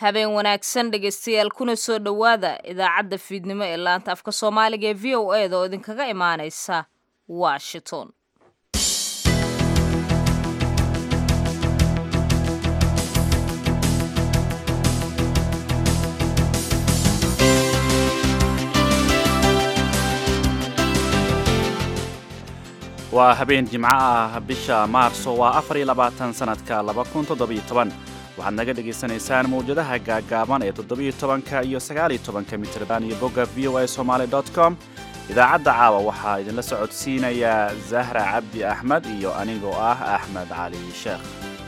habeen wanaagsan dhegaystayaal kuna soo dhowaada idaacadda fiidnimo ee laanta afka soomaaliga ee v o e da oo idinkaga imaanaysa washington waa habeen jimco ah bisha maarso waa afar iyo labaatan sanadka laba kun toddobiyo toban waxaad naga dhagaysanaysaan mawjadaha gaagaaban ee toddobiyo tobanka iyo sagaaliyo tobanka mitrban iyo bogga v o a somaali dot com idaacadda caawa waxaa idinla socodsiinayaa zahra cabdi axmed iyo anigoo ah axmed cali sheekh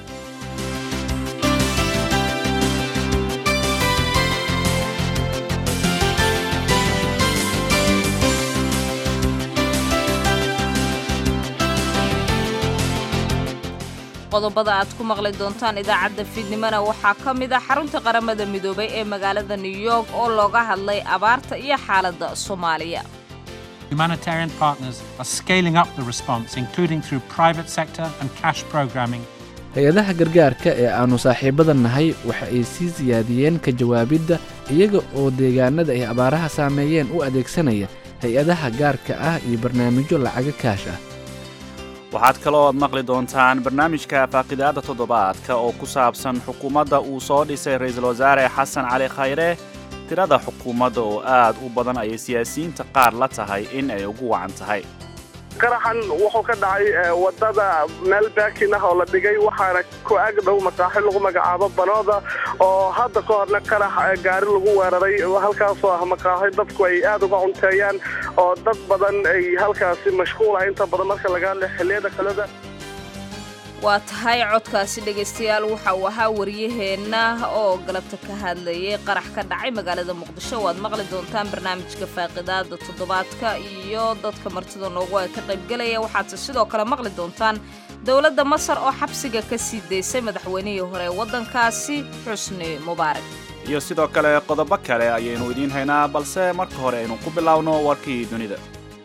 qodobada aad ku maqli doontaan idaacadda fiidnimona waxaa ka mid ah xarunta qaramada midoobay ee magaalada new york oo looga hadlay abaarta iyo xaaladda soomaaliya Humanitarian partners are scaling up the response, including through private sector and cash programming. hay-adaha gargaarka ee aannu saaxiibada nahay waxa ay sii siyaadiyeen ka jawaabidda iyaga oo deegaanada ay abaaraha saameeyeen u adeegsanaya hay-adaha gaarka ah iyo barnaamijyo lacaga kaash ah waxaad kaloo ad maqli doontaan barnaamijka faaqidaadda toddobaadka oo ku saabsan xukuumadda uu soo dhisay ra-iisul wasaare xasan cali khayre tirada xukuumadda oo aad u badan ayay siyaasiyiinta qaar la tahay in ay ugu wacan tahay qaraxan wuxuu ka dhacay wadada meel baakin ah oo la dhigay waxaana ku ag dhow masaaxil lagu magacaabo banooda oo hadda ka horna qarax gaari lagu weeraray halkaasoo ah makaaxi dadku ay aad uga cunteeyaan oo dad badan ay halkaasi mashquula inta badan marka laga hadla xilliyada kaleda waa tahay codkaasi dhegaystayaal waxa uu ahaa waryaheenna oo galabta ka hadlayay qarax ka dhacay magaalada muqdisho waad maqli doontaan barnaamijka faaqidaada toddobaadka iyo dadka martida noogu ay ka qaybgelaya waxaadse sidoo kale maqli doontaan dowladda masar oo xabsiga ka sii daysay madaxweynihii hore ee waddankaasi xusni mubaarak iyo sidoo kale qodobo kale ayaynu idiin haynaa balse marka hore aynu ku biloawno warkii dunida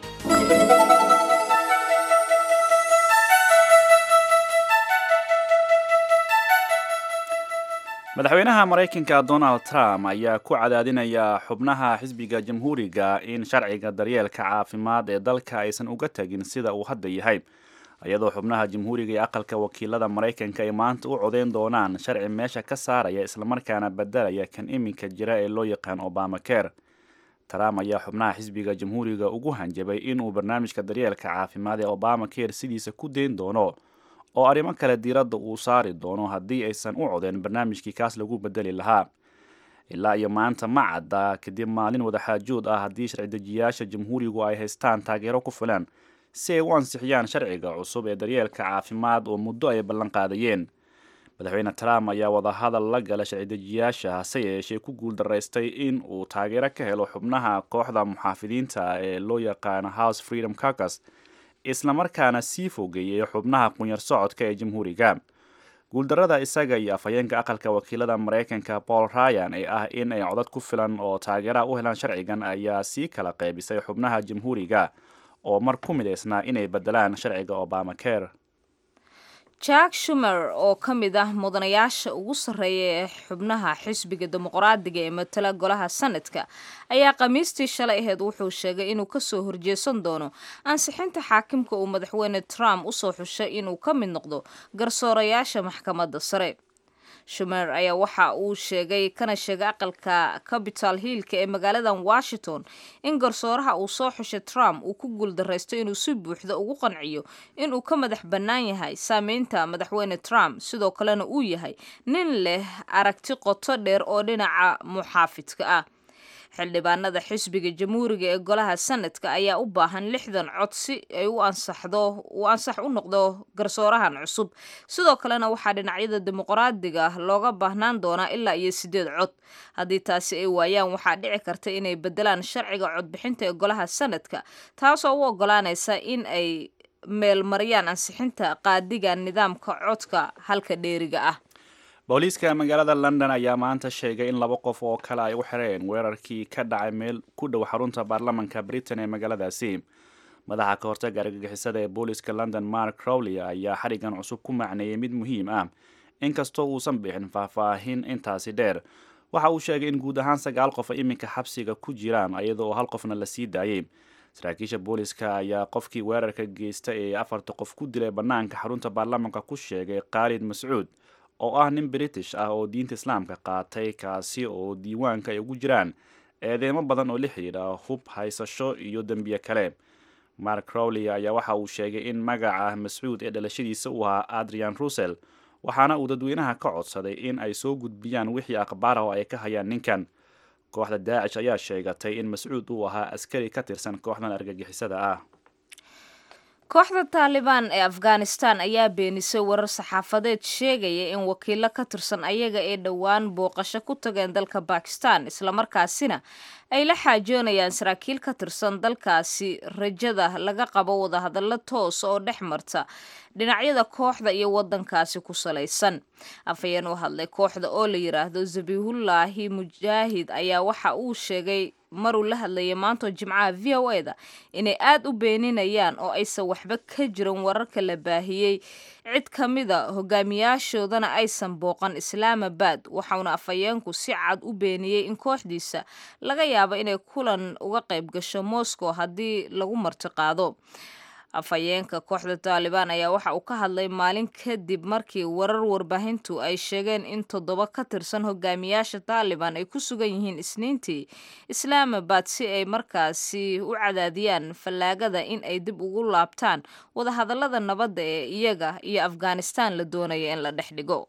madaxweynaha maraykanka donald trump ayaa ku cadaadinaya xubnaha xisbiga jamhuuriga in sharciga daryeelka caafimaad ee dalka aysan uga tegin sida uu hadda yahay iyadoo xubnaha jamhuuriga ee aqalka wakiilada maraykanka ay maanta u codeyn doonaan sharci meesha ka saaraya islamarkaana bedelaya kan iminka jira ee loo yaqaan obama care trump ayaa xubnaha xisbiga jamhuuriga ugu hanjabay inuu barnaamijka daryeelka caafimaad ee obama care sidiisa ku deyn doono oo arrimo kale diiradda uu saari doono haddii aysan u codeen barnaamijkii kaas lagu bedeli lahaa ilaa iyo maanta ma cadda kadib maalin wadaxaajood ah haddii sharci-dejiyaasha jamhuurigu ay haystaan taageero ku filan si ay u ansixiyaan sharciga cusub ee daryeelka caafimaad oo muddo ay ballan qaadayeen madaxweyne trump ayaa wadahadal la gala sharci-dejiyaasha hase yeeshee ku guuldaraystay in uu taageero ka helo xubnaha kooxda muxaafidiinta ee loo yaqaano house freedom carcus islamarkaana sii fogeeyey xubnaha qunyar socodka ee jamhuuriga guuldarada isaga iyo afhayeenka aqalka wakiilada maraykanka paul ryan ee ah in ay codad ku filan oo taageeraha u helaan sharcigan ayaa sii kala qaybisay xubnaha jamhuuriga oo mar ku midaysnaa inay bedelaan sharciga obama care jack shumer oo ka mid ah mudanayaasha ugu sarreeya ee xubnaha xisbiga dimuqraadiga ee matala golaha sanadka ayaa khamiistii shalay aheyd wuxuu sheegay inuu kasoo horjeesan doono ansixinta xaakimka uu madaxweyne trump usoo xushay inuu ka mid noqdo garsoorayaasha maxkamadda sare shumer ayaa waxa uu sheegay kana sheegay aqalka capital hillka ee magaaladan washington in garsooraha uu soo xushay trump uu ku guuldaraysto inuu si buuxda ugu qanciyo inuu ka madax bannaan yahay saameynta madaxweyne trump sidoo kalena uu yahay nin leh aragti qoto dheer oo dhinaca muxaafidka ah xildhibaanada xisbiga jamhuuriga ee golaha sanadka ayaa u baahan lixdan cod si ay u ansaxdo uu ansax u noqdo garsoorahan cusub sidoo kalena waxaa dhinacyada dimuqraadiga looga baahnaan doonaa ilaa iyo sideed cod haddii taasi ay waayaan waxaa dhici karta inay bedelaan sharciga codbixinta ee golaha sanadka taasoo u ogolaanaysa in ay meelmariyaan ansixinta qaadiga nidaamka codka halka dheeriga ah booliiska magaalada london ayaa maanta sheegay in laba qof oo kale ay u xireen weerarkii ka dhacay meel ku dhow xarunta baarlamanka britain ee magaaladaasi madaxa ka hortaga argagixisada ee booliiska london mark crowley ayaa xadhigan cusub ku macneeyey mid muhiim ah inkastoo uusan bixin faahfaahin intaasi dheer waxa uu sheegay in guud ahaan sagaal qof ay iminka xabsiga ku jiraan iyada oo hal qofna la sii daayey saraakiisha booliska ayaa qofkii weerarka geysta ee afarta qof ku dilay bannaanka xarunta baarlamaanka ku sheegay khaalid mascuud oo ah nin british ah oo diinta islaamka qaatay kaasi oo diiwaanka ay ugu jiraan eedeemo badan oo la xidhiidha hub haysasho iyo dembiye kale mark crowley ayaa waxa uu sheegay in magaca mascuud ee dhalashadiisa uu ahaa adrian russell waxaana uu dadweynaha ka codsaday in ay soo gudbiyaan wixii akhbaar ah oo ay ka hayaan ninkan kooxda daacish ayaa sheegatay in mascuud uu ahaa askari ka tirsan kooxdan argagixisada ah kooxda taalibaan ee afghanistan ayaa beenisay warar saxaafadeed sheegaya in wakiilo ka tirsan ayaga ee dhowaan booqasho ku tageen dalka bakistan islamarkaasina ay la xaajoonayaan saraakiil ka tirsan dalkaasi rajada laga qabo wadahadallo toos oo dhex marta dhinacyada kooxda iyo wadankaasi ku salaysan afhayeen u hadlay kooxda oo la yidhaahdo zabihullaahi mujaahid ayaa waxa uu sheegay maruu la hadlayay maanto jimcaha v o e da inay aada u beeninayaan oo aysan waxba ka jirin wararka la baahiyey cid ka mida hogaamiyaashoodana aysan booqan islaamabad waxauna afhayeenku si cad u beeniyey in kooxdiisa laga yaabo inay kulan uga qayb gasho moscow haddii lagu martiqaado afhayeenka kooxda taalibaan ayaa waxa uu ka hadlay maalin kadib markii warar warbaahintu ay sheegeen in toddoba ka tirsan hogaamiyaasha taalibaan ay ku sugan yihiin isniintii islaamabad si ay markaasi u cadaadiyaan fallaagada in ay dib ugu laabtaan wadahadallada nabadda ee iyaga iyo afghanistan la doonaya in la dhex dhigo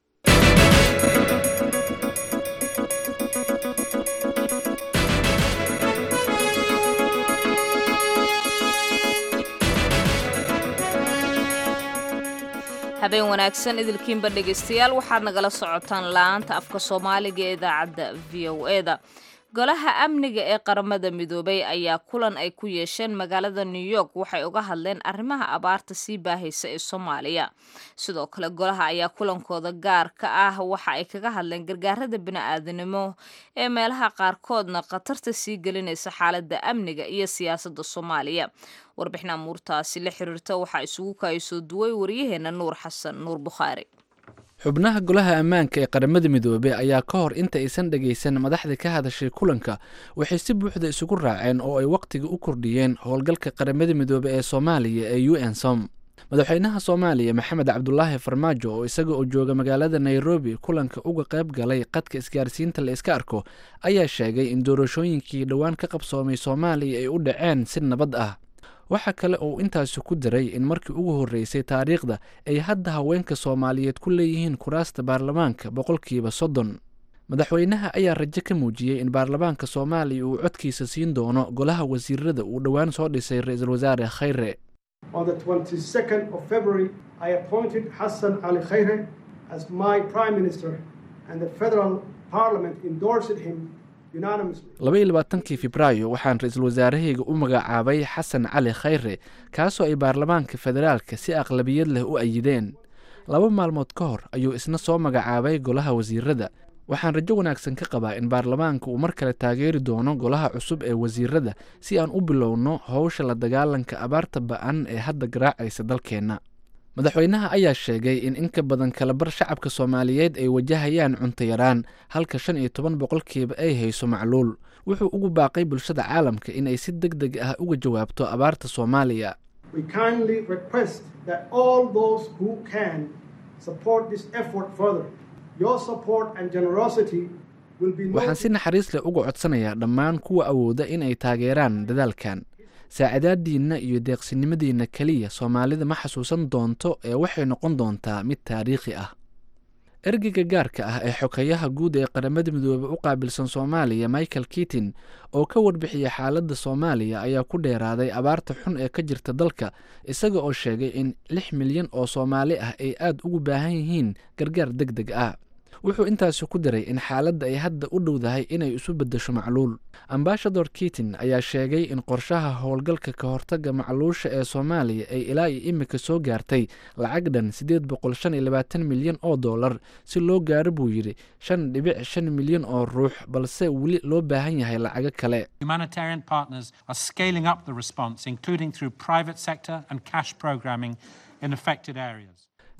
habeen wanaagsan idilkiinba dhegaystayaal waxaad nagala socotaan la-aanta afka soomaaliga ee idaacadda v o e da golaha amniga ee qaramada midoobay ayaa kulan ay ku yeesheen magaalada new york waxay uga hadleen arrimaha abaarta sii baahaysa ee soomaaliya sidoo kale golaha ayaa kulankooda gaar ka ah waxa ay kaga hadleen gargaarada bini-aadanimo ee meelaha qaarkoodna khatarta sii gelinaysa xaaladda amniga iyo siyaasadda soomaaliya warbixin amuurtaasi la xiriirta waxaa isugu kaayasoo duway waryaheena nuur xasan nuur bukhaari xubnaha golaha ammaanka ee qaramada midoobey ayaa ka hor inta aysan dhegaysan madaxda ka hadashay kulanka waxay si buuxda isugu raaceen oo ay wakhtiga u kordhiyeen howlgalka qaramada midoobe ee soomaaliya ee u n som madaxweynaha soomaaliya maxamed cabdulaahi farmaajo oo isaga oo jooga magaalada nairobi kulanka uga qayb galay qadka isgaarsiinta la iska arko ayaa sheegay in doorashooyinkii dhowaan ka qabsoomay soomaaliya ay u dhaceen si nabad ah waxaa kale oo intaasi ku daray in markii ugu horreysay taariikhda ay hadda haweenka soomaaliyeed ku leeyihiin kuraasta baarlamaanka boqolkiiba soddon madaxweynaha ayaa rajo ka muujiyey in baarlamaanka soomaaliya uu codkiisa siin doono golaha wasiirada uu dhowaan soo dhisay ra-iisul wasaare khayre On the 22nd of February, I appointed Hassan Ali Khaire as my Prime Minister, and the federal parliament endorsed him unanimously. laba iyo labaatankii febraayo waxaan ra-iisul wasaarahayga u magacaabay xasan cali khayre kaasoo ay baarlamaanka federaalka si aqlabiyad leh u ayideen laba maalmood ka hor ayuu isna soo magacaabay golaha wasiirada waxaan rajo wanaagsan ka qabaa in baarlamaanka uu mar kale taageeri doono golaha cusub ee wasiirada si aan u bilowno howsha la dagaalanka abaarta ba-an ee hadda garaacaysa dalkeenna madaxweynaha ayaa sheegay in in ka badan kalabar shacabka soomaaliyeed ay wajahayaan cunto yaraan halka shan iyo toban boqolkiiba ay hayso macluul wuxuu ugu baaqay bulshada caalamka in ay si deg deg ah uga jawaabto abaarta soomaaliya We kindly request that all those who can support this effort further. Your support and generosity will be waxaan si naxariis leh uga codsanayaa dhammaan kuwa awooda in ay taageeraan dadaalkan saacadaadiinna iyo deeqsinimadiinna keliya soomaalida ma xasuusan doonto ee waxay noqon doontaa mid taariikhi ah ergeyga gaarka ah ee xokeyaha guud ee qaramada midoobe u qaabilsan soomaaliya michael kitin oo ka warbixiyay xaaladda soomaaliya ayaa ku dheeraaday abaarta xun ee ka jirta dalka isaga oo sheegay in lix milyan oo soomaali ah ay aada ugu baahan yihiin gargaar deg deg ah wuxuu intaasi ku daray in xaaladda ay hadda u dhowdahay inay isu beddesho macluul ambashador kitin ayaa sheegay in qorshaha howlgalka ka hortagga macluusha ee soomaaliya ay ilaa iyo imika soo gaartay lacag dhan siddeed boqol shan iyo labaatan milyan oo dollar si loo gaaro buu yidhi shan dhibic shan milyan oo ruux balse weli loo baahan yahay lacago kale Humanitarian partners are scaling up the response, including through private sector and cash programming in affected areas.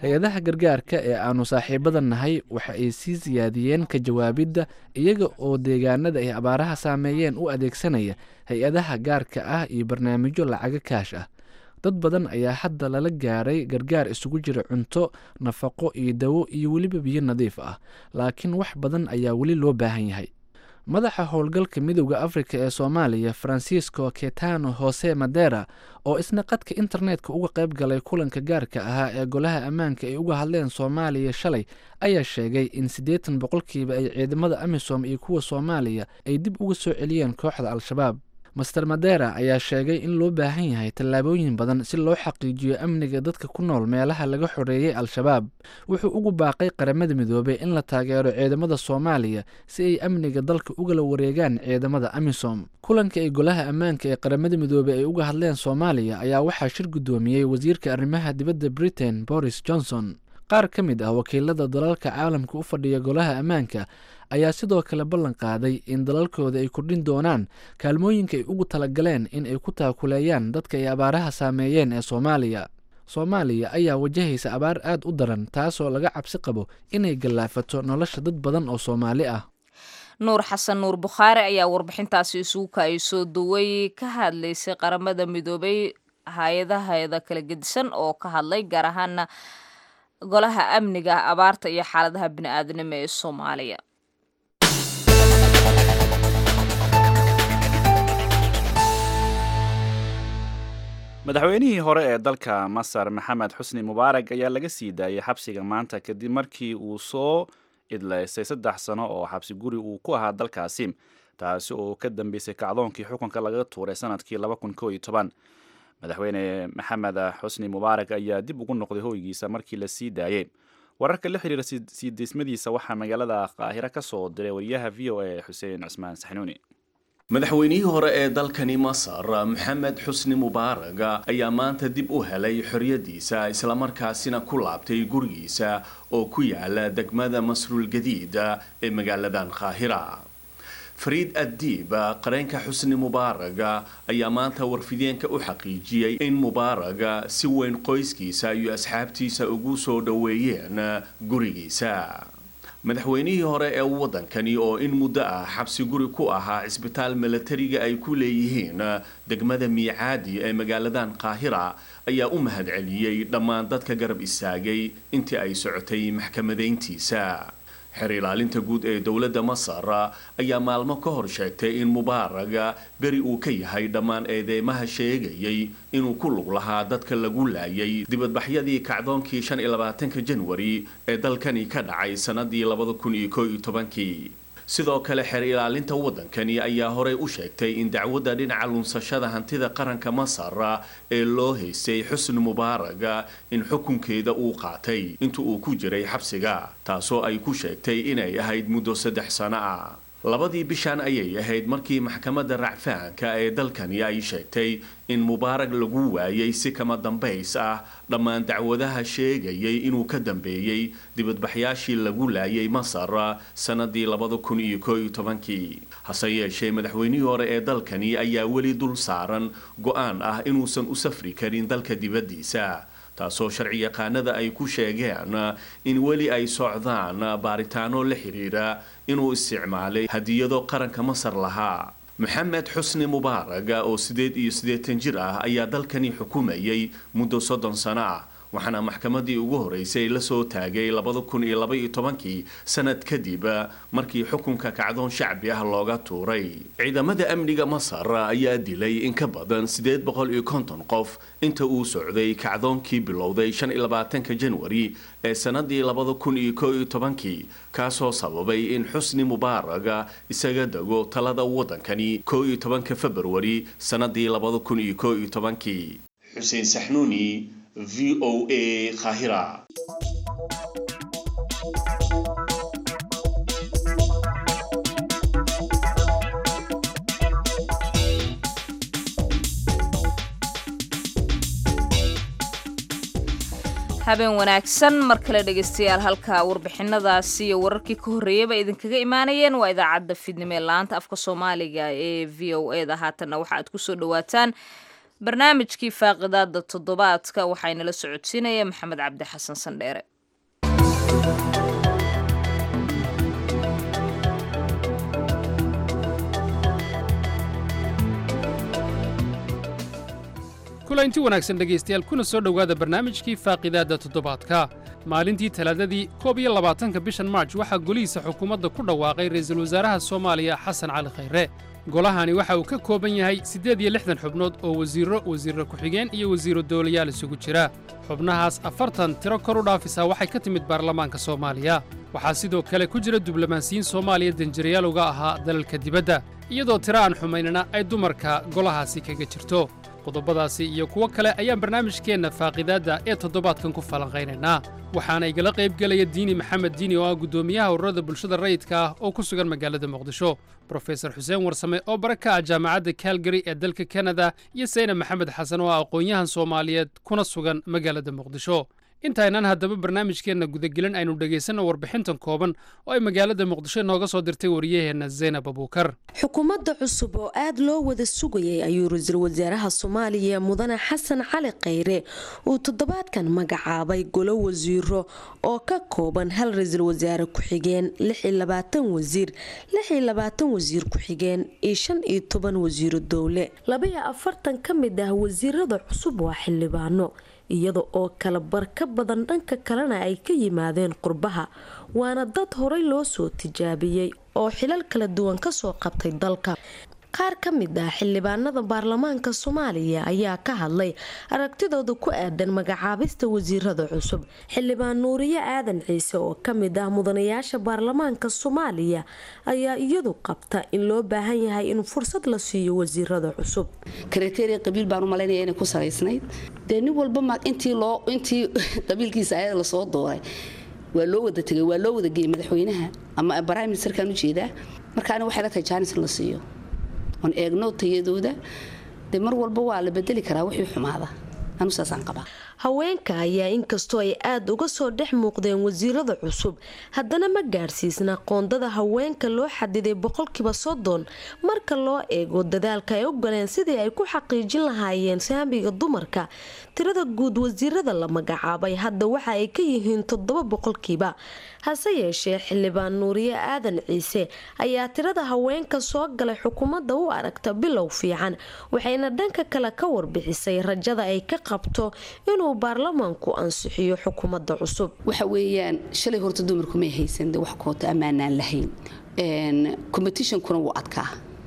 hay-adaha gargaarka ee aanu saaxiibada nahay waxa ay sii siyaadiyeen ka jawaabidda iyaga oo deegaanada ay abaaraha saameeyeen u adeegsanaya hay-adaha gaarka ah iyo barnaamijyo lacago kaash ah dad badan ayaa hadda lala gaaray gargaar isugu jira cunto nafaqo iyo dawo iyo weliba biyo nadiif ah laakiin wax badan ayaa weli loo baahan yahay madaxa howlgalka midowda afrika ee soomaaliya francisco ketano hose madera oo isna qadka internetka uga qayb galay kulanka gaarka ahaa ee golaha ammaanka ay uga hadleen soomaaliya shalay ayaa sheegay in siddeetan boqolkiiba ay ciidamada amisom iyo kuwa soomaaliya ay dib uga soo celiyeen kooxda al-shabaab master madera ayaa sheegay in loo baahan yahay tallaabooyin badan si loo xaqiijiyo amniga dadka ku nool meelaha laga xoreeyey al-shabaab wuxuu ugu baaqay qaramada midoobey in la taageero ciidamada soomaaliya si ay amniga dalka ugala wareegaan ciidamada amisom kulanka ay golaha ammaanka ee qaramada midoobey ay uga hadleen soomaaliya ayaa waxaa shir guddoomiyey wasiirka arrimaha dibadda britain boris johnson qaar ka mid ah wakiilada dalalka caalamka u fadhiya golaha ammaanka ayaa sidoo kale ballan qaaday in dalalkooda ay kordhin doonaan kaalmooyinka ay ugu talagaleen in ay ku taakuleeyaan dadka ay abaaraha saameeyeen ee soomaaliya soomaaliya ayaa wajahaysa abaar aad u daran taasoo laga cabsi qabo inay gallaafato nolosha dad badan oo soomaali ah nuur xasan nuur bukhaari ayaa warbixintaasi isugu kaay soo duway ka hadlaysay qaramada midoobay hay-adaheeda kala gedisan oo ka hadlay gaar ahaana golaha amniga abaarta iyo xaaladaha bini-aadnimo ee soomaaliya madaxweynihii hore ee dalka masar maxamed xusni mubaarag ayaa laga sii daayay xabsiga maanta kadib markii uu soo idlaystay saddex sano oo xabsi guri uu ku ahaa dalkaasi taasi oo ka dambeysay kacdoonkii xukunka laga tuuray sanadkii madaxweyne maxamed xusni mubaarag ayaa dib ugu noqday hoygiisa markii la sii daayey wararka la xiriira sii deysmadiisa waxaa magaalada qaahiro ka soo diray wariyaha v o a xuseen cusmaan saxnuuni madaxweynihii hore ee dalkani masar maxamed xusni mubaarag ayaa maanta dib u helay xorriyadiisa islamarkaasina ku laabtay gurigiisa oo ku yaala degmada masruul gadiid ee magaaladan qaahira fariid addiib qareenka xusni mubaaraga ayaa maanta warfideenka u xaqiijiyey in mubaaraga si weyn qoyskiisa iyo asxaabtiisa ugu soo dhoweeyeen gurigiisa madaxweynihii hore ee waddankani oo in muddo ah xabsi guri ku ahaa cisbitaal milatariga ay ku leeyihiin degmada miicaadi ee magaaladan qaahira ayaa u mahadceliyey dhammaan dadka garab istaagay intii ay socotay maxkamadayntiisa xer ilaalinta guud ee dowladda masar ayaa maalmo ka hor sheegtay in mubaaraga beri uu ka yahay dhammaan eedeymaha sheegayay inuu ku lug lahaa dadka lagu laayay dibadbaxyadii kacdoonkii shan iyo labaatanka janwari ee dalkani ka dhacay sannadii labada kun iyo koo iyo tobankii sidoo kale xeer ilaalinta waddankani ayaa horey u sheegtay in dacwadda dhinaca lunsashada hantida qaranka masar ee loo haystay xusni mubaaraga in xukunkeeda uu qaatay inta uu ku jiray xabsiga taasoo ay ku sheegtay inay ahayd muddo saddex sano ah labadii bishan ayay ahayd markii maxkamadda racfaanka ee dalkani ay sheegtay in mubaarag lagu waayay si kama dambays ah dhammaan dacwadaha sheegayay inuu ka dambeeyey dibadbaxyaashii lagu laayay masar sannadii labada kun iyo koo iyo tobankii hase yeeshee madaxweynihii hore ee dalkani ayaa weli dul saaran go-aan ah inuusan u safri karin dalka dibaddiisa taasoo sharci yaqaanada ay ku sheegeen in weli ay socdaan baaritaano la xiriira inuu isticmaalay hadiyado qaranka masar lahaa maxamed xusni mubaaraga oo siddeed iyo siddeetan jir ah ayaa dalkani xukumayay muddo soddon sano ah waxaana maxkamadii ugu horeysay la soo taagay labada kun iyo laba iyo tobankii sanad kadib markii xukunka kacdoon shacbi ah looga tuuray ciidamada amniga masar ayaa dilay in ka badan siddeed boqol iyo konton qof inta uu socday kacdoonkii bilowday shan iyo labaatanka janwari ee sanadii labada kun iyo koo iyo tobankii kaasoo sababay in xusni mubaaraga isaga dego talada waddankani koo iyo tobanka februari sanadii labada kun iyo koo iyo tobankii xuseen saxnuuni v o a kahira habeen wanaagsan mar kale dhegaystayaal halka warbixinadaasi iyo wararkii ka horreeyaba idinkaga imaanayeen waa idaacadda fidnimo ee laanta afka soomaaliga ee v o e da haatanna waxa aad kusoo dhawaataan barnaamijkii faaqidaada toddobaadka waxaynala socodsiinaya maxamed cabdi xasan sandheere kulanti wanaagsan dhegaystayaal kuna soo dhowaada barnaamijkii faaqidaadda toddobaadka maalintii talaadadii koob iyo labaatanka bishan maarj waxaa golihiisa xukuumadda ku dhawaaqay ra'iisul wasaaraha soomaaliya xasan cali khayre golahani waxa uu ka kooban yahay siddeed iyo lixdan xubnood oo wasiirro wasiirro ku-xigeen iyo wasiirro doolayaal isugu jira xubnahaas afartan tiro kor u dhaafisaa waxay ka timid baarlamaanka soomaaliya waxaa sidoo kale ku jira diblomaasiyiin soomaaliya danjirayaal uga ahaa dalalka dibadda iyadoo tiro aan xumaynana ay dumarka golahaasi kaga jirto qodobadaasi iyo kuwo kale ayaan barnaamijkeenna faaqidaadda ee toddobaadkan ku falanqaynaynaa waxaana igala qayb gelaya diini maxamed diini oo ah guddoomiyaha ururada bulshada rayidka ah oo ku sugan magaalada muqdisho brofesor xuseen warsame oo bara ka ah jaamacadda kalgary ee dalka kanada iyo sayna maxamed xasan oo ah aqoon-yahan soomaaliyeed kuna sugan magaalada muqdisho intaynaan haddaba barnaamijkeenna gudagelin aynu dhegaysanno warbixintan kooban oo ay magaalada muqdisho nooga soo dirtay wariyaheenna zaynab abuukar xukuumadda cusub oo aad loo wada sugayay ayuu ra-iisul wasaaraha soomaaliya mudane xasan cali khayre uu toddobaadkan magacaabay golo wasiiro oo ka kooban hal ra-iisul wasaare ku-xigeen wasiir wasiir ku-xigeen iyo shan iyo toban wasiiro dowle labaiyo afartan ka mid ah wasiirada cusub waa xildhibaano iyada oo kala bar ka badan dhanka kalena ay ka yimaadeen qurbaha waana dad horey loo soo tijaabiyey oo xilal kala duwan kasoo qabtay dalka qaar ka mid ah xildhibaanada baarlamaanka soomaaliya ayaa ka hadlay aragtidooda ku aadan magacaabista wasiirada cusub xildhibaan nuuriye aadan ciise oo kamid ah mudanayaasha baarlamaanka soomaaliya ayaa iyadu qabta in loo baahan yahay in fursad la siiyo wasiirada cusub kriteria qabiil baan u malaynaya inay ku salaysnayd dee nin walba intii loo intii qabiilkiisa ayada lasoo dooray waa loo wada tegay waa loo wada geeyay madaxweynaha ama prime ministerkan ujeedaa marka ani waxay la tahay jaanis in la siiyo oon eegno tayadooda dee mar walba waa la bedeli karaa wixii xumaada anu saasaan qabaa haweenka ayaa inkastoo ay aada uga soo dhex muuqdeen wasiirada cusub haddana ma gaadhsiisna qoondada haweenka loo xadiday boqolkiiba soddon marka loo eego dadaalka ay u galeen sidii ay ku xaqiijin lahaayeen saamiga dumarka tirada guud wasiirada la magacaabay hadda waxa ay ka yihiin toddoba boqolkiiba hase yeeshee xildhibaan nuuriye aadan ciise ayaa tirada haweenka soo galay xukuumadda u aragta bilow fiican waxayna dhanka kale ka warbixisay rajada ay ka qabto inuu baarlamaanku ansixiyo xukuumadda cusub waxa weeyaan shalay horta dumarku may haysan de wax koota ammaanaan lahayn competitionkuna wuu adkaa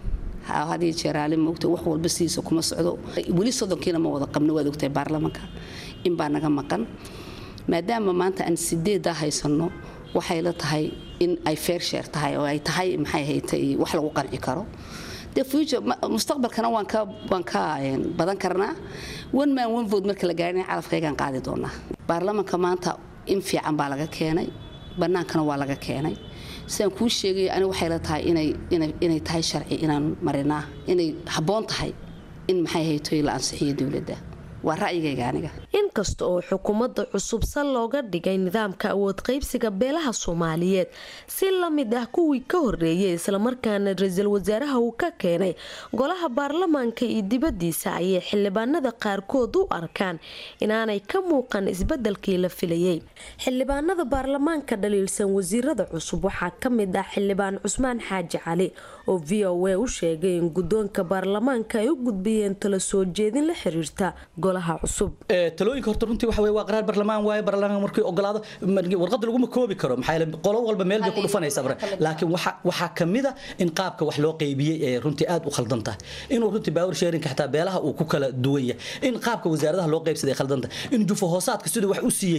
hadiyo jeeraale moogta wax walba sidiisa kuma socdo weli soddonkiina ma wada qabno waad ogtahay baarlamaanka in baa naga maqan maadaama maanta aan sideeddaa haysanno waxay la tahay in ay fair share tahay oo ay tahay maxay haytay wax lagu qanci karo dee future mustaqbalkana waan ka waan ka badan karnaa one man one vote marka la gaarina calafkaygaan qaadi doonaa baarlamaanka maanta in fiican baa laga keenay bannaankana waa laga keenay sidaan kuu sheegay ani waxay la tahay inay tahay sharci inaan marinaa inay habboon tahay in maxay haytoy la ansixiyo dowladda waa ra'yigayga aniga inkasta oo xukuumadda cusub sal looga dhigay nidaamka awood qaybsiga beelaha soomaaliyeed si la mid ah kuwii ka horeeyay islamarkaana ra-iisul wasaaraha uu ka keenay golaha baarlamaanka iyo dibadiisa ayay xildhibaanada qaarkood u arkaan inaanay ka muuqan isbedelkii la filayay xildhibaanada baarlamaanka dhaliilsan wasiirada cusub waxaa ka mid ah xildhibaan cusmaan xaaji cali oo v o a u sheegay in guddoonka baarlamaanka ay u gudbiyeen tala soo jeedin la xiriirta golaha cusub talooyinka horta runtii waxa weye waa qaraar barlamaan waaye barlamaanka markii ogolaado warqadda laguma koobi karo maxaa yeele qolo walba meel bay ku dhufanaysaa bar laakiin waxa waxaa kamid a in qaabka wax loo qaybiyey ee runtii aad u khaldan tahay inuu runtii power sharinka xataa beelaha uu ku kala duwan yahay in qaabka wasaaradaha loo qaybsaday khaldan tahay in jufo hoosaadka siduu wax u siiyey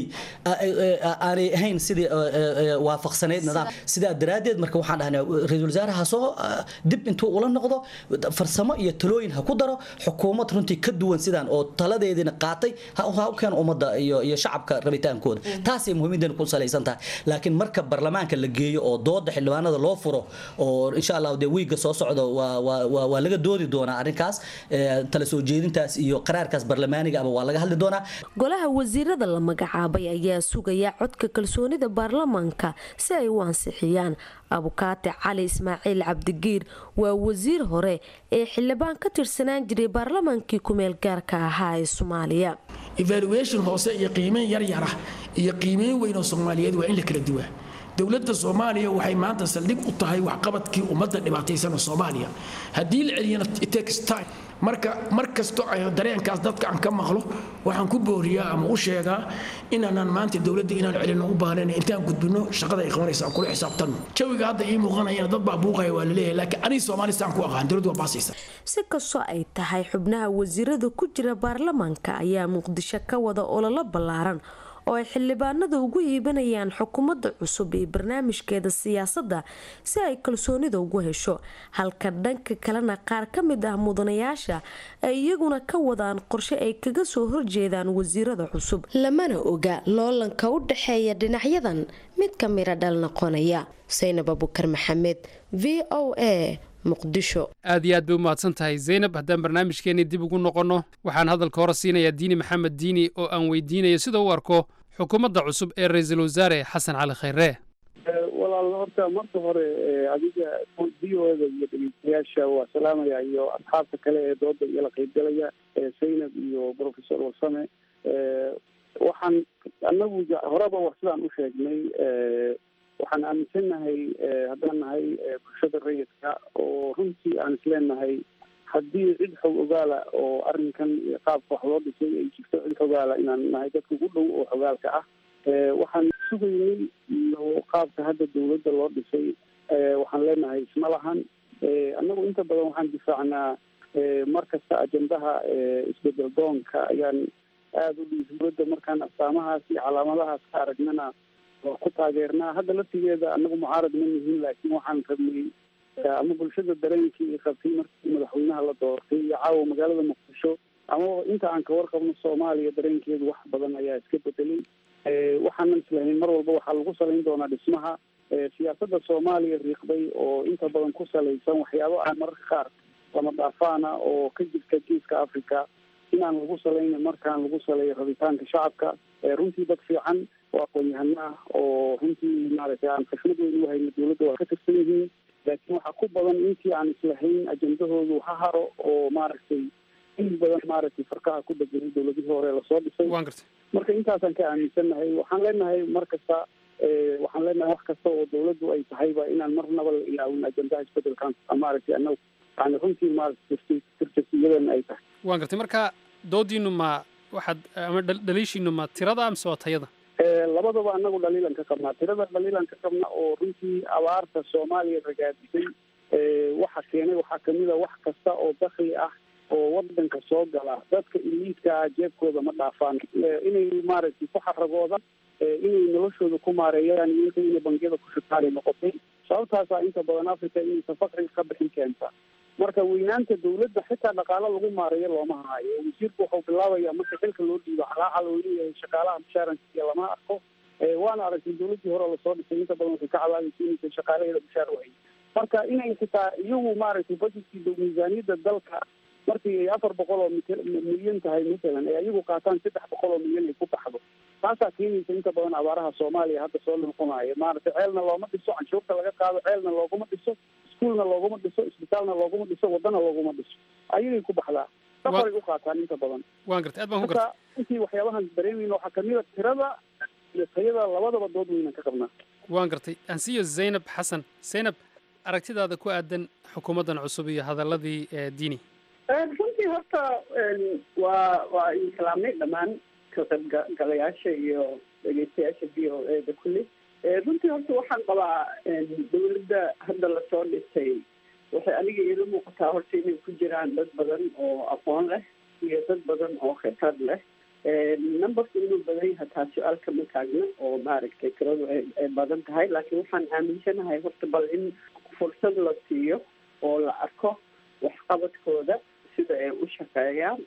aanay ahayn sidii waafaqsaneyd nidaam sidaa daraaddeed marka waxaan dhahnaa ra-iisul wasaaraha soo dib intuu ula noqdo farsamo iyo talooyin ha ku daro xukuumad runtii ka duwan sidaan oo taladeediina qaatay ha keeno ummadda iyo iyo shacabka rabitaankooda taasay muhiimadeena ku salaysan tahay laakiin marka baarlamaanka la geeyo oo dooda xildhibaanada loo furo oo insha allah dee wiiga soo socdo waa waa waa waa laga doodi doonaa arrinkaas ee, tala soo jeedintaas iyo qaraarkaas baarlamaaniga aba waa laga hadli doonaa golaha wasiirada la magacaabay ayaa sugaya codka kalsoonida baarlamaanka si ay u ansixiyaan abukaate cali ismaaciil cabdigiir waa wasiir hore ee xildhibaan ka tirsanaan jiray baarlamaankii kumeel gaarka ahaa ee soomaaliya evaluation hoose iyo qiimeyn yar yara iyo qiimeyn weyn oo soomaaliyeed waa in la kala duwaa dowladda soomaaliya waxay maanta saldhig u tahay waxqabadkii ummadda dhibaataysan oo soomaaliya haddii la celiyana it takes time marka mar kasto ay dareenkaas dadka aan ka maqlo waxaan ku booriyaa ama u sheegaa inaanaan maanta dowladda inaan celino u baahnayn intaan gudbino shaqada ay qabanaysa aan kula xisaabtanno jawiga hadda ii muuqanayana dad baa buuqaya waa laleeyahay laakiin aniga soomaaliya saan ku aqaan dowladdu waa baasaysa si kastoo ay tahay xubnaha wasiirada ku jira baarlamaanka ayaa muqdisho ka wada ololo ballaaran oo ay xildhibaanada ugu iibanayaan xukuumadda cusub iyo barnaamijkeeda siyaasadda si ay kalsoonida ugu hesho halka dhanka kalena qaar ka mid ah mudanayaasha ay iyaguna ka wadaan qorshe ay kaga soo horjeedaan wasiirada cusub lamana oga loolanka u dhexeeya dhinacyadan mid ka mira dhal noqonaya saynab abukar maxamed v o a muqdisho aad iyo aad bay u mahadsan tahay zaynab haddaan barnaamijkeennii dib ugu noqonno waxaan hadalka hore siinayaa diini maxamed diini oo aan weydiinayo sida u arko xukuumadda cusub ee ra-iisul wasaare xasan cali khayre walaal horta marka hore eh, adiga v o da iyo dhegeystayaasha waa salaamaya iyo asxaabta kale ee dooda iyo la qaybgalaya eh, zaynab iyo professor warsame Eh, waxaan anagu ja- horeba wax sidaan u sheegnay eh, waxaan aaminsannahay eh, haddaan nahay eh, bulshada rayidka oo runtii aan isleenahay haddii cid xog ogaala oo arrinkan iyo qaabka wax loo dhisay ay jirto cid xogaala inaan nahay dadka ugu dhow oo xogaalka ah Eh, waxaan sugaynay iyo qaabka hadda dowladda loo dhisay eh, waxaan leenahay isma lahan Eh, annagu inta badan waxaan difaacnaa eh, mar kasta ajendaha eh, isbedel doonka ayaan aada u dhihi dowladda markaan astaamahaas iyo calaamadahaas ka aragnana waa ku taageernaa hadda laftigeeda annagu mucaarad ma nihin laakiin waxaan rabnay eh, ama bulshada dareenkii qabtay markii madaxweynaha la doortay iyo caawa magaalada muqdisho ama inta aan ka warqabno soomaaliya dareenkeedu wax badan ayaa iska bedelay Eh, waxaanan islahayn mar walba waxaa lagu salayn doonaa dhismaha eh, siyaasadda soomaaliya riiqday oo inta badan ku salaysan waxyaabo aan mararka qaar lama dhaafaana oo ka jirta geeska africa inaan lagu salayna markaan lagu saleeyo rabitaanka shacabka Eh, runtii dad fiican oo aqoon-yahano ah oo runtii maaragtay aan xishmad weyn u hayno dowladda waa ka tirsan yihiin laakiin waxaa ku badan intii aan islahayn ajendahoodu ha haro oo maaragtay in badan maaragtay farkaha ku deganay dowladihii hore lasoo dhisay marka intaasaan ka aaminsannahay waxaan leenahay mar kasta eh, waxaan leenahay wax kasta oo dowladdu ay tahayba inaan marnaba la ilaawin ajendaha isbedelkan maaragtay annagu yani runtii maaragtay tirjasiyadan ay tahay waan gartay marka doodiinnu ma waxaad ama dhal- dhaliishiinnu ma tirada mise waa tayada Eh, labadaba anagu dhaliilan ka qabnaa tirada dhaliilan ka qabna oo runtii abaarta soomaaliya ragaadisay eh, waxa keenay waxaa kamid a wax kasta oo dakli ah oo wadanka soo gala dadka iliidka ah jeebkooda ma dhaafaan Eh, inay maaragtay ku xaragoodaan eh, inay noloshooda ku maareeyaan iyo inta inay bangiyada ku shutaari noqotay sababtaasaa inta badan africa inaysan fakriga ka bixin keenta marka weynaanta dowladda xitaa dhaqaalo lagu maareeyo looma hayo wasiirku wuxuu bilaabaya marka xilka loo dhiibo calaacal oo leeyahay shaqaalaha mushaarankiiya lama arko Eh, waana aragtay dowladdii hore lasoo dhisay inta badan waxay ka cabaadaysa inaysan shaqaalaheeda mushaar wahayn marka inay xitaa iyagu maaragtay budgetkii dow- miisaaniyadda dalka markii ay afar boqol oo mit- milyan tahay matalan ay iyagu qaataan saddex boqol oo milyan ay ku baxdo taasaa keenaysa inta badan abaaraha soomaaliya hadda soo noqonayo maaragtay ceelna looma dhiso canshuurta laga qaado ceelna looguma dhiso iskuulna looguma dhiso isbitaalna looguma dhiso wadana looguma dhiso ayagay ku baxdaa safaray u qaataan inta badan waan gartay aad baan ku marka gartay intii waxyaabahan dareemayna waxaa kamid a tirada iyo tayada labadaba dood weynan ka qabnaa waan gartay aan siiyo zaynab xasan zaynab aragtidaada ku aadan xukuumaddan cusub iyo hadalladii ee diini runtii horta waa waa islaamnay dhammaan ka qaybgalayaasha iyo dhegeystayaasha v o e da kulli runtii horta waxaan qabaa dowladda hadda lasoo dhisay waxay aniga iila muuqataa horta inay ku jiraan dad badan oo aqoon leh iyo dad badan oo khibrad leh numberka inuu badan yahay taa su-aal kama taagna oo maaragtay tiradu ay ay badan tahay laakiin waxaan aaminsanahay horta bal in fursad la siiyo oo la arko waxqabadkooda sida ay u shaqeeyaan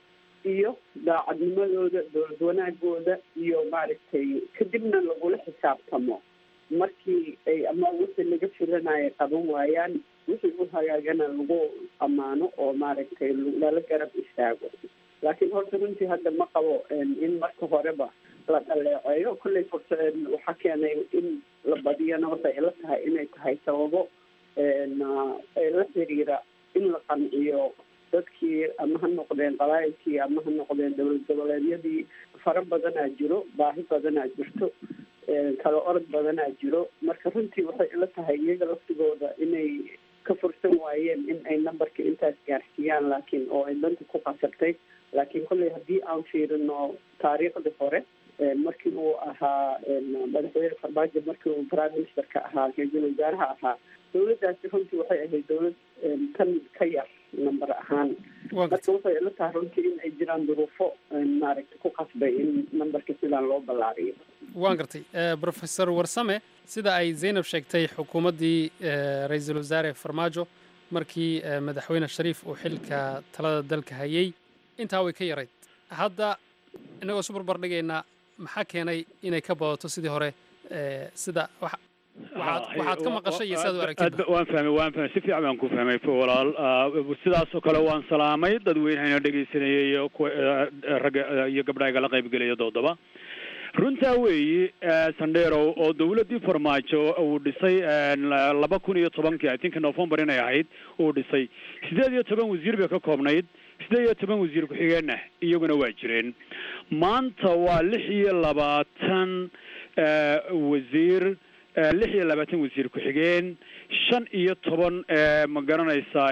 tusiyo daacadnimadooda dowlad wanaagooda iyo maaragtay kadibna lagula xisaabtamo markii ay ama wixii laga filanaya qaban waayaan wixii u hagaagana lagu ammaano oo maaragtay lala garab istaago laakiin horta runtii hadda ma qabo in marka horeba la dhaleeceeyo kolley fursa waxaa keenay in la badiyana horta ay la tahay inay tahay sababo ee la xiriira in la qanciyo dadkii ama ha noqdeen qabaayilkii ama ha noqdeen dowlad goboleedyadii fara badanaa jiro baahi badanaa jirto kala orod badanaa jiro marka runtii waxay ila tahay iyaga laftigooda inay ka fursan waayeen in ay numberka intaas gaarsiiyaan laakiin oo ay danta ku qasabtay laakiin kolley haddii aan fiirino taariikhdii hore markii uu ahaa madaxweyne farmaajo markii uu prime ministerka ahaa ra-iisul wasaaraha ahaa dowladdaasi runtii waxay ahayd dowlad tan ka yar number ahaan marka waxay ila tahay runtii in ay jiraan duruufo maaragta ku qasbay in numberka sidaan loo ballaariyo waan gartay professor warsame sida ay zaynab sheegtay xukuumaddii ra-iisul wasaare farmaajo markii madaxweyne shariif uu xilka talada dalka hayay intaa way ka yarayd hadda innagoo isu barbar dhigaynaa maxaa keenay inay ka badato sidii hore sida waxaad ka maqashay iyo sidaad u aragtid waan fahmay waan fahmay si fiican baan ku fahmay walaal sidaasoo kale waan salaamay dadweynehayna dhegaysanayay iyo kuwa ragga iyo gabdhaha igala qaybgelaya doodaba runtaa weeyi sandheerow oo dawladdii farmaajo uu dhisay laba kun iyo tobankii i think november inay ahayd uu dhisay sideed iyo toban wasiir bay ka koobnayd sideed iyo toban wasiir ku-xigeenna iyaguna waa jireen maanta waa lix iyo labaatan wasiir lix iyo labaatan wasiir ku-xigeen shan iyo toban ma garanaysaa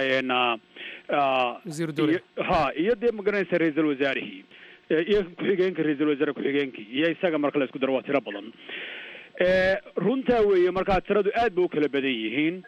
ha iyo dee ma garanaysaa ra-iisul wasaarihii iyo ku-xigeenka ra-iisul wasaare ku-xigeenkii iyo isaga marka la isku daro waa tiro badan runtaa weeye markaa tiradu aad ba u kala badan yihiin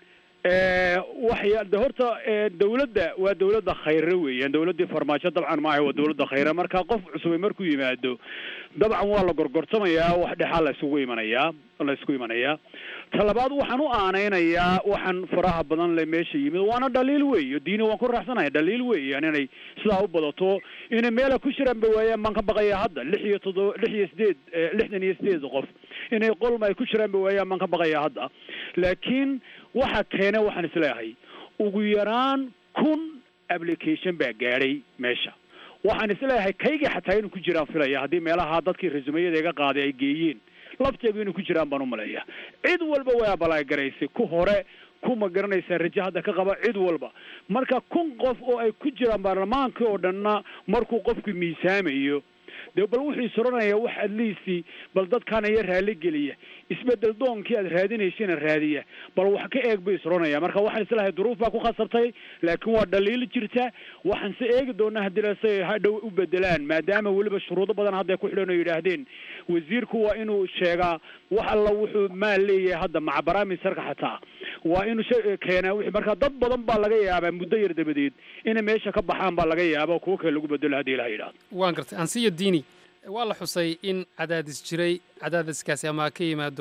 waxya de horta dawladda waa dawladda khayre weeyaan dawladdii farmaajo dabcan maaha waa dawladda khayre marka qof cusubay markuu yimaado dabcan waa la gorgortamayaa wax dhexaa la isugu imanayaa la isku imanayaa talabaad waxaan u aanaynayaa waxaan faraha badan le meesha yimid waana dhaliil weeyo diini waan ku raaxsanaya dhaliil weeyaan inay sidaa u badato inay meela ku jiraan ba waayaan baan ka baqaya hadda lix iyo toddoba lix iyo sideed lixdan iyo sideed qof inay qolma ay ku jiraan ba waayaan baan ka baqaya hadda laakiin waxa keena waxaan isleeyahay ugu yaraan kun application baa gaadhay meesha waxaan isleeyahay kayga xataa inuu ku jiraan filaya haddii meelaha dadkii resumayada iga qaaday ay geeyeen lafteedu inay ku jiraan baan umaleeya cid walba way abalaagaraysay ku hore ku ma garanaysaa raje hadda ka qaba cid walba marka kun qof oo ay ku jiraan baarlamaankii oo dhanna markuu qofku miisaamayo dee bal wuxuu isoranaya wax adliisi bal dadkaana iyo raali geliya isbedel doonkii aad raadinaysana raadiya bal wax ka eeg buu isoranaya marka waxaan islahay duruuf baa ku khasabtay laakiin waa dhaliil jirta waxaan se eegi doonaa haddii lase hadhow u bedelaan maadaama weliba shuruudo badan hadda ku xidhan oo yidhaahdeen wasiirku waa inuu sheegaa wax alla wuxuu maal leeyahay hadda maca baraamisarka xataa waa inuu keenaa wixii marka dad badan baa laga yaabaa muddo yar dabadeed inay meesha ka baxaan baa laga yaaba kuwo kale lagu bedelo haddii ilaha yidhahdo waan gartay ansiya diini waa la xusay in cadaadis jiray cadaadiskaasi ama ka yimaado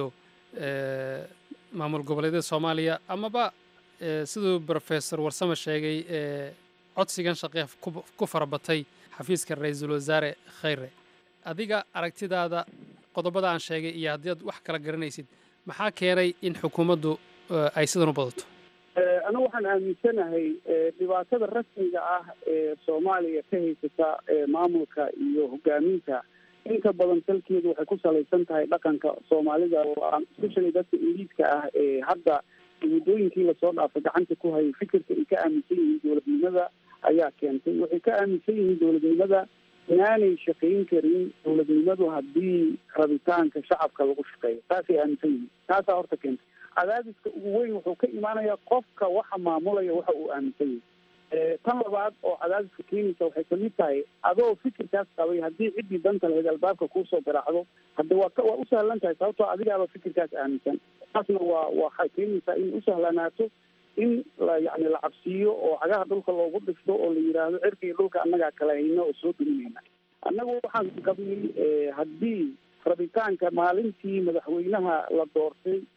maamul goboleedyada soomaaliya amaba siduu brofesor warsame sheegay codsigan shaqee ku farabatay xafiiska ra-iisul wasaare khayre adiga aragtidaada qodobada aan sheegay iyo haddii aad wax kala garanaysid maxaa keenay in xukuumaddu ay sidan u badato anigu waxaan aaminsanahay dhibaatada rasmiga ah ee soomaaliya ka haysata maamulka iyo hogaaminta inta badan salkeedu waxay ku salaysan tahay dhaqanka soomaalida oo especially dadka iliidka ah ee hadda muddooyinkii lasoo dhaafay gacanta ku hayay fikirka ay ka aaminsan yihiin dowladnimada ayaa keentay waxay ka aaminsan yihiin dowladnimada inaanay shaqayn karin dowladnimadu haddii rabitaanka shacabka lagu shaqeeyo taasay aaminsan yihiin taasaa horta keentay cadaadiska ugu weyn wuxuu ka imaanayaa qofka waxa maamulaya waxa uu aaminsan yahay tan labaad oo cadaadiska keenaysa waxay kamid tahay adoo fikirkaas qabay haddii ciddii danta lahayd albaabka kuusoo garaacdo hadde waa waa u sahlan tahay sababtoo adigaaba fikirkaas aaminsan taasna waa waxay keenaysaa in usahlanaato in la yani la cabsiiyo oo cagaha dhulka loogu dhifto oo la yidhaahdo cirka iyo dhulka annagaa kala hayno oo soo duminayna annagu waxaan qabnay haddii rabitaanka maalintii madaxweynaha la doortay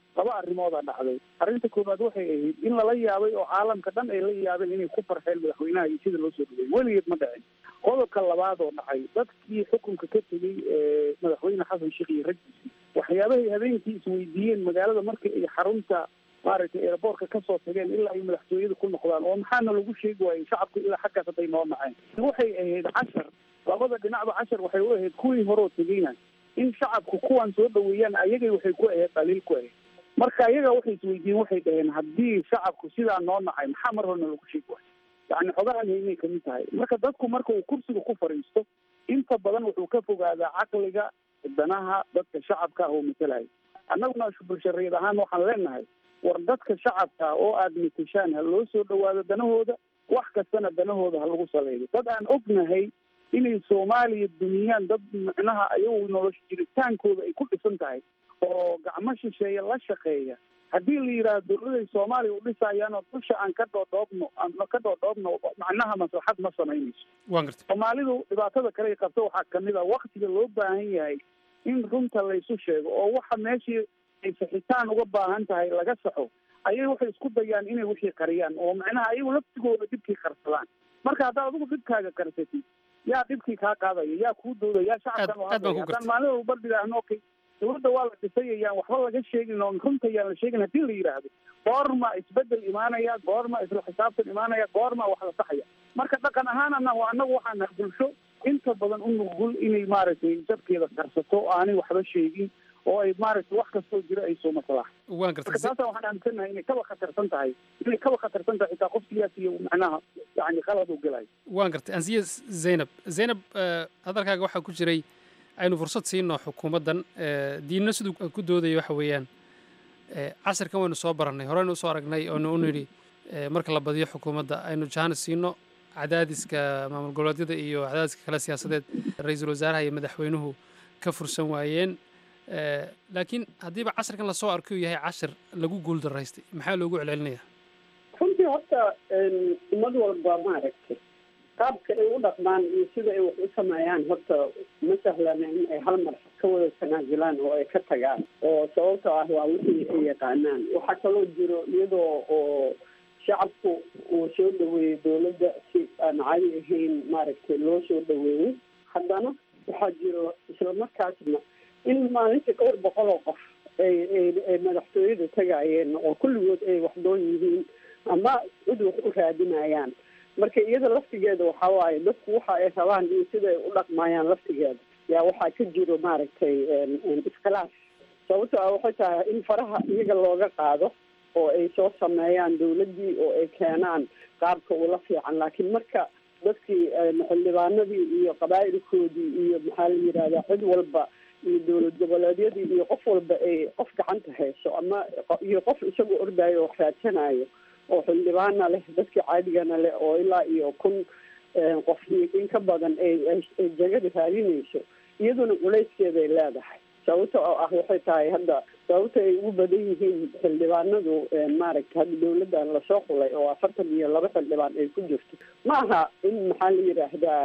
laba arrimoodaa dhacday arrinta koowaad waxay ahayd in lala yaabay oo caalamka dhan ay la yaabeen inay ku farxeen madaxweynaha iyo sida loo soo dhaweeyey weligeed ma dhicin qodobka labaad oo dhacay dadkii xukunka ka tegey ee madaxweyne xasan sheekh iyo raggiisii waxyaabahay habeenkii isweydiiyeen magaalada markii ay xarunta maaragtay airboortka kasoo tageen ilaa ay madaxtooyada ku noqdaan oo maxaana lagu sheegi waayey shacabku ilaa xaggaas hadday noo naceen waxay ahayd cashar labada dhinacba cashar waxay u ahayd kuwii horoo tegeyna in shacabku kuwan soo dhaweeyaan ayagay waxay ku ahayd dhaliil ku ahayd marka ayaga waxay isweydiiyeen waxay dhaheen haddii shacabku sidaa noo nacay maxaa mar horena lagu sheegi waayo yani xogahan haynay kamid tahay marka dadku marka uu kursiga ku fadhiisto inta badan wuxuu ka fogaadaa caqliga danaha dadka shacabka ah oo matalaya annaguna bulshareed ahaan waxaan leenahay war dadka shacabka oo aada matashaan ha loo soo dhawaado danahooda wax kastana danahooda ha lagu saleeyo dad aan ognahay inay soomaaliya dumiyaan dad micnaha ayagu nolosha jiritaankooda ay ku dhisan tahay oo gacmo shisheeye la shaqeeya haddii la yidhaahdo dawladay soomaaliya u dhisayaanoo dusha aan ka dhoodhoobno aan ka dhoodhoobno macnaha maslaxad ma samaynayso waan gartay soomaalidu dhibaatada kale ay qabto waxaa kamid a waktiga loo baahan yahay in runta laysu sheego oo waxa meeshii ay saxitaan uga baahan tahay laga saxo ayay waxay isku dayaan inay wixii qariyaan oo macnaha ayagu laftigooda dhibkii qarsadaan marka haddaad adigu dhibkaaga qarsatid yaa dhibkii kaa qaadaya yaa kuu dowda yaa shacabkan u aad baan ku hadlaya gartay. haddaan maalin walba dhidhaahno okay dawladda waa la dhisay ayaan waxba laga sheegin oo runta ayaan la sheegin haddii la yidhaahdo goorma isbedel imaanaya goorma isla xisaabtan imaanaya goorma wax la saxaya marka dhaqan ahaanana waa annagu waxaan nahay bulsho inta badan u nugul inay maaragtay dadkeeda karsato oo aanay waxba sheegin oo ay maaragtay wax kastoo jira ay soo maslaaxa waan gartay marka taasa waxaan aaminsanahay inay kaba khatarsan tahay inay kaba khatarsan tahay xitaa qof siyaasi iyo macnaha yani qalad u gelayo waan gartay ansiye zaynab zaynab eh, hadalkaaga waxaa ku jiray aynu fursad siino xukuumaddan eh, diinna siduu ku doodayo waxa weeyaan eh, casirkan waynu soo barannay horeynu usoo aragnay oonu u nidhi eh, marka la badiyo xukuumadda aynu jahana siino cadaadiska maamul goboleedyada iyo cadaadiska kale siyaasadeed ra-iisul wasaaraha iyo madaxweynuhu ka fursan waayeen Eh, laakiin haddiiba casirkan lasoo arkay uu yahay cashir lagu guuldaraystay maxaa loogu celcelinayaa runtii horta ummad walba maaragtay qaabka ay u dhaqmaan iyo sida ay wax u sameeyaan horta ma sahlana in ay hal mar ka wada tanaasulaan oo ay ka tagaan oo sababtoo ah waa wixii ay yaqaanaan waxaa kaloo jiro iyadoo oo shacabku uu soo dhaweeyey dowladda si aan cadi ahayn maaragtay loo soo dhaweeyey haddana waxaa jiro isla markaasna in maalintii dhowr boqol oo qof ay ay ay madaxtooyada tagayeen oo kulligood ay waxdoon yihiin ama cid wax u raadinayaan marka iyada laftigeeda waxaa waaye dadku waxa ay rabaan iyo sida ay u dhaqmayaan laftigeeda yaa waxaa ka jiro maaragtay iskhilaaf sababto ah waxay tahay in faraha iyaga looga qaado oo ay soo sameeyaan dawladdii oo ay keenaan qaabka ula fiican laakiin marka dadkii xildhibaanadii iyo qabaa'ilkoodii iyo maxaa la yidhahdaa cid walba iyo dowlad goboleedyadii iyo qof walba ay qof gacanta hayso ama iyo qof isagoo ordayo oo raadsanayo oo xildhibaana leh dadkii caadigana leh oo ilaa iyo kun qof iyo in ka badan ay ay jagada raadinayso iyaduna culayskeeday leedahay sababta oo ah waxay tahay hadda sababta ay ugu badan yihiin xildhibaanadu maaragta hadda dawladdan lasoo xulay oo afartan iyo laba xildhibaan ay ku jirto ma aha in maxaa la yidhaahdaa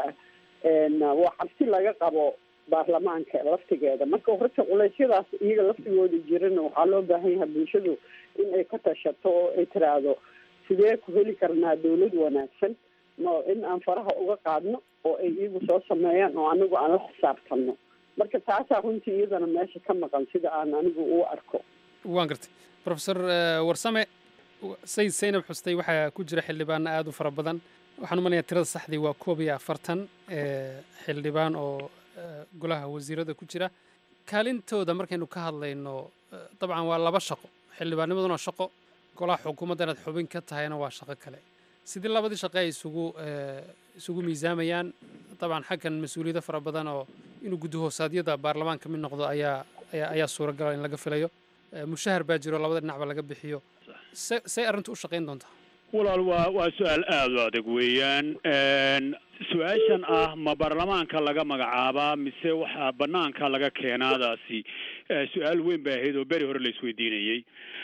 waa cabsi laga qabo baarlamaanka laftigeeda marka horta culeysyadaas iyaga laftigooda jirana waxaa loo baahan yahay bulshadu in ay ka tashato oo ay tiraahdo sidee ku heli karnaa dawlad wanaagsan ma in aan faraha uga qaadno oo ay iyagu soo sameeyaan oo anigu aan la xisaabtanno marka taasaa runtii iyadana meesha ka maqan sida aan anigu u arko waan gartay profesor warsame sayid saynab xustay waxaa ku jira xildhibaano aada u fara badan waxaan u malaya tirada saxdii waa koob iyo afartan xildhibaan oo golaha wasiirada ku jira kaalintooda markaynu ka hadlayno dabcan waa laba shaqo xildhibaannimaduna shaqo golaha xukuumadda inaad xubin ka tahayna waa shaqo kale sidii labadii shaqe ay isugu isugu miisaamayaan dabcan xaggan mas-uuliyado fara badan oo inuu guddi hoosaadyada baarlamaanka mid noqdo ayaa ayaa ayaa suuragala in laga filayo mushahar baa jiro labada dhinacba laga bixiyo se say arrintu u shaqayn doontaa walaal waa waa su-aal aada u adag weeyaan su-aashan ah ma baarlamaanka laga magacaabaa mise waxaa banaanka laga keenaadaasi su-aal weyn bay ahayd oo beri hore la isweydiinayey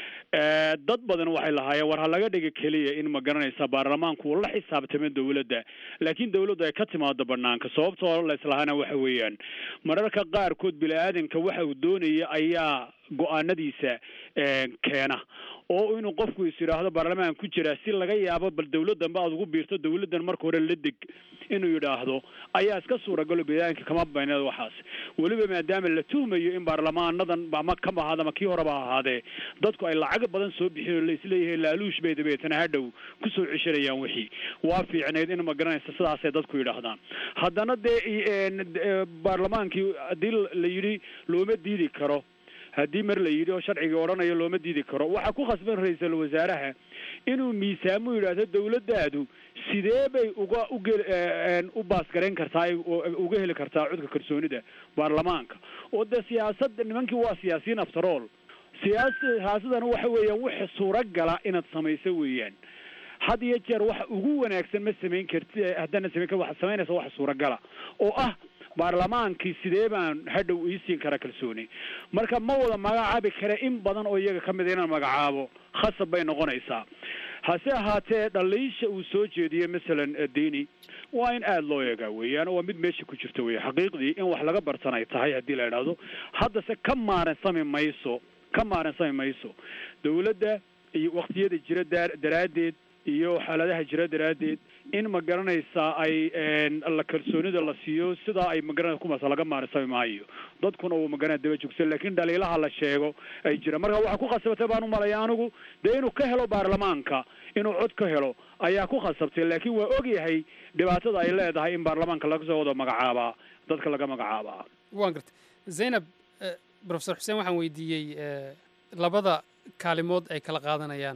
dad badan waxay lahaayeen war ha laga dhiga keliya in ma garanaysa baarlamaanku uu la xisaabtamo dawladda laakiin dawladdu ay ka timaado banaanka sababtoo la islahaana waxa weeyaan mararka qaarkood bini aadanka waxa uu doonaya ayaa go-aanadiisa keena oo inuu qofku is yidhaahdo baarlamaan ku jira si laga yaabo bal dawladdan ba aad ugu biirto dawladdan marka hore la deg inuu yidhaahdo ayaa iska suuragalo badaanka kama bayneed waxaas weliba maadaama la tuhmayo in baarlamaanadan ama kama ahaada ama kii horeba ha ahaadee dadku ay lacag badan soo bixin oo laisleeyahay laaluush bay dabeetana hadhow kusoo ceshanayaan wixii waa fiicnayd in ma garanaysa sidaasay dadku yidhaahdaan haddana dee baarlamaankii haddii la yidhi looma diidi karo haddii mar la yidhi oo sharcigii odhanayo looma diidi karo waxaa ku khasban ra-iisul wasaaraha inuu miisaamo yidhaahdo dawladdaadu sidee bay uga ugel u baasgarayn kartaa uga heli kartaa codka kalsoonida baarlamaanka oo dee siyaasadda nimankii waa siyaasiyiin aftarool siyaas siyaasadana waxa weeyaan wix suuragala inaad samayso weeyaan had iyo jeer waxa ugu wanaagsan ma samayn karti haddana samayn kar waxaad samaynaysa wax suuragala oo ah baarlamaankii sidee baan hadhow iisiin kara kalsooni marka ma wada magacaabi kare in badan oo iyaga ka mida inaan magacaabo khasab bay noqonaysaa hase ahaatee dhaliisha uu soo jeediyey masalan dini waa in aada loo eegaa weeyaan waa mid meesha ku jirta weya xaqiiqdii in wax laga bartan ay tahay haddii la idhaahdo haddase ka maaransami mayso ka maaransami mayso dawladda iyo waktiyada jira daa daraaddeed iyo xaaladaha jira daraaddeed in ma garanaysaa ay la kalsoonida la siiyo sidaa ay magaranaysa kumaas laga maarisami maayo dadkuna uu magaranaya daba joogsan laakiin dhaliilaha la sheego ay jira marka waxaa ku khasabtay baan umalaya anigu dee inuu ka helo baarlamaanka inuu cod ka helo ayaa ku khasabtay laakiin waa ogyahay dhibaatada ay leedahay in baarlamaanka laga soo wada magacaabaa dadka laga magacaabaa waan gartay zaynab profesor xuseen waxaan weydiiyey labada kaalimood ay kala qaadanayaan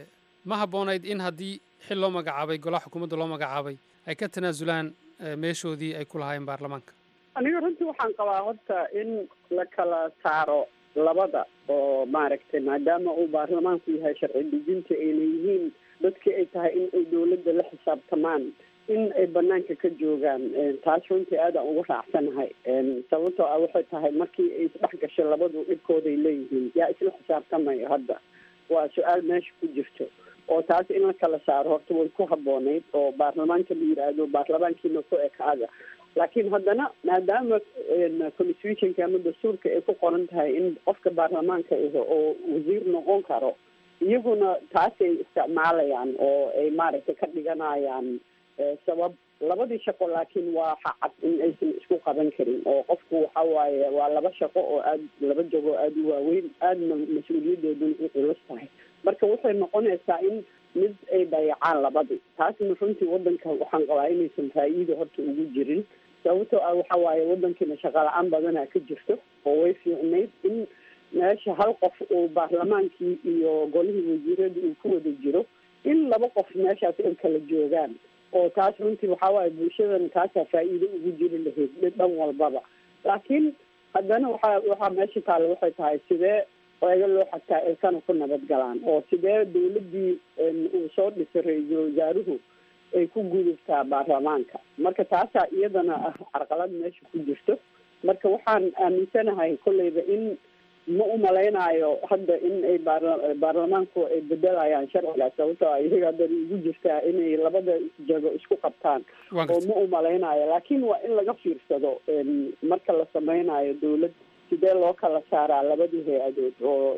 ma habboonayd in haddii xil loo magacaabay golaha xukuumadda loo magacaabay ay ka tanaasulaan meeshoodii ay ku lahaayeen baarlamaanka aniga runtii waxaan qabaa horta in la kala saaro labada oo maaragtay maadaama uu baarlamaanku yahay sharci dejinta ayna yihiin dadkii ay tahay in ay dawladda la xisaabtamaan in ay banaanka ka joogaan taas runtii aadaan ugu raacsanahay sababtoo ah waxay tahay markii ay isdhex gasho labadu dhibkooday leeyihiin yaa isla xisaabtamayo hadda waa su-aal meesha ku jirto oo taas in la kala saaro horta way ku habboonayd oo baarlamaanka la yidhaahdo baarlamaankiina ku ekaada laakiin haddana maadaama constitutionka ama dastuurka ay ku qoran tahay in qofka baarlamaanka iho oo wasiir noqon karo iyaguna taasay isticmaalayaan oo ay maaragtay ka dhiganayaan sabab labadii shaqo laakiin waa xacad in aysan isku qaban karin oo qofku waxa waaye waa laba shaqo oo aad laba jago aada u waaweyn aadna mas-uuliyadooduna u culus tahay marka waxay noqonaysaa in mid ay dayacaan labadii taasna runtii wadanka waxaan qabaa inaysan faa-iida horta ugu jirin sababtoo ah waxa waaye wadankiina shaqa la-aan badanaa ka jirto oo way fiicnayd in meesha hal qof uu baarlamaankii iyo golihii wasiirada uu ku wada jiro in laba qof meeshaas ay kala joogaan oo taas runtii waxaa waaye bulshadan taasaa faa-iido ugu jiri lahayd dhan walbaba laakiin haddana waxaa waxaa meesha taalla waxay tahay sidee eega loo xagtaa ilkana ku nabad galaan oo sidee dawladdii uu soo dhisay ra-iisul wasaaruhu ay ku gudubtaa baarlamaanka marka taasaa iyadana ah carqalad meesha ku jirto marka waxaan aaminsanahay kolleyba in ma umalaynaayo hadda in ay baarla baarlamaanku ay bedelayaan sharcigaas sababtoo a iyaga haddana igu jirtaa inay labada jago isku qabtaan oo ma umalaynaayo laakiin waa in laga fiirsado marka la sameynayo dawlad sidee loo kala saaraa labadii hay-adood oo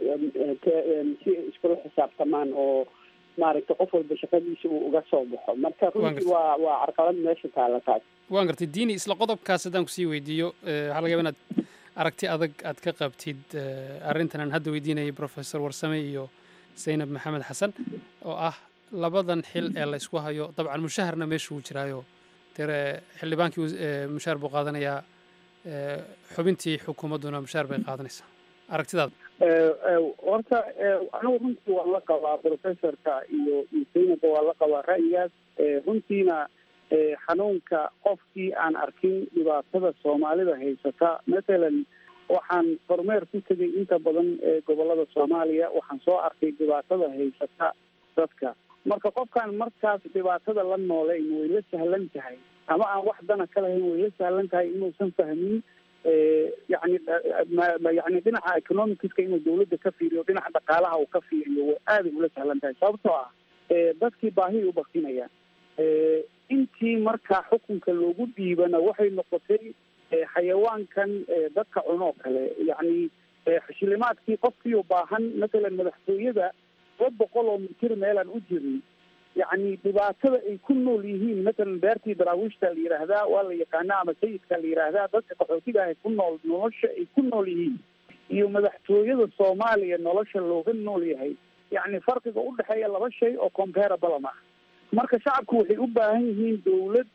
si iskula xisaabtamaan oo maaragtay qof walba shaqadiisa uu uga soo baxo marka runtii waa waa carqalad meesha taala taas waan gartay diini isla qodobkaas haddaan kusii weydiiyo waxaa laga yaba inaad aragti adag aad ka qabtid arrintan aan hadda weydiinayay professor warsame iyo zaynab maxamed xasan oo ah labadan xil ee la isku hayo dabcan mushaharna meesha uu jiraayo dee xildhibaankii mushaar buu qaadanayaa xubintii xukuumadduna mushaar bay qaadanaysaa aragtidaada horta anigu runtii waan la qabaa professorka iyo iyo zaynabka waan la qabaa ra'yigaas runtiina xanuunka qofkii aan arkin dhibaatada soomaalida haysata mathalan waxaan kormeer ku tegay inta badan ee gobolada soomaaliya waxaan soo arkay dhibaatada haysata dadka marka qofkaan markaas dhibaatada la nooleyn way la sahlan tahay ama aan wax dana ka lahayn way la sahlan tahay inuusan fahmin yani yani dhinaca economicska inuu dawladda ka fiiriyo dhinaca dhaqaalaha uu ka fiiriyo way aaday ula sahlan tahay sababtoo ah dadkii baahi u baktinayaan intii markaa xukunka loogu dhiibana waxay noqotay xayawaankan dadka cunoo kale yacni xishilimaadkii qofkii u baahan matalan madaxtooyada laba boqol oo mitir meelaan u jirin yacni dhibaatada ay ku nool yihiin matalan beertii daraawiishta la yidhaahdaa waa la yaqaanaa ama sayidka la yidhaahdaa dadka qaxootiga ah ku nool nolosha ay ku nool yihiin iyo madaxtooyada soomaaliya nolosha looga nool yahay yacni farqiga u dhexeeya laba shay oo comparable ma ah marka shacabku waxay u baahan yihiin dawlad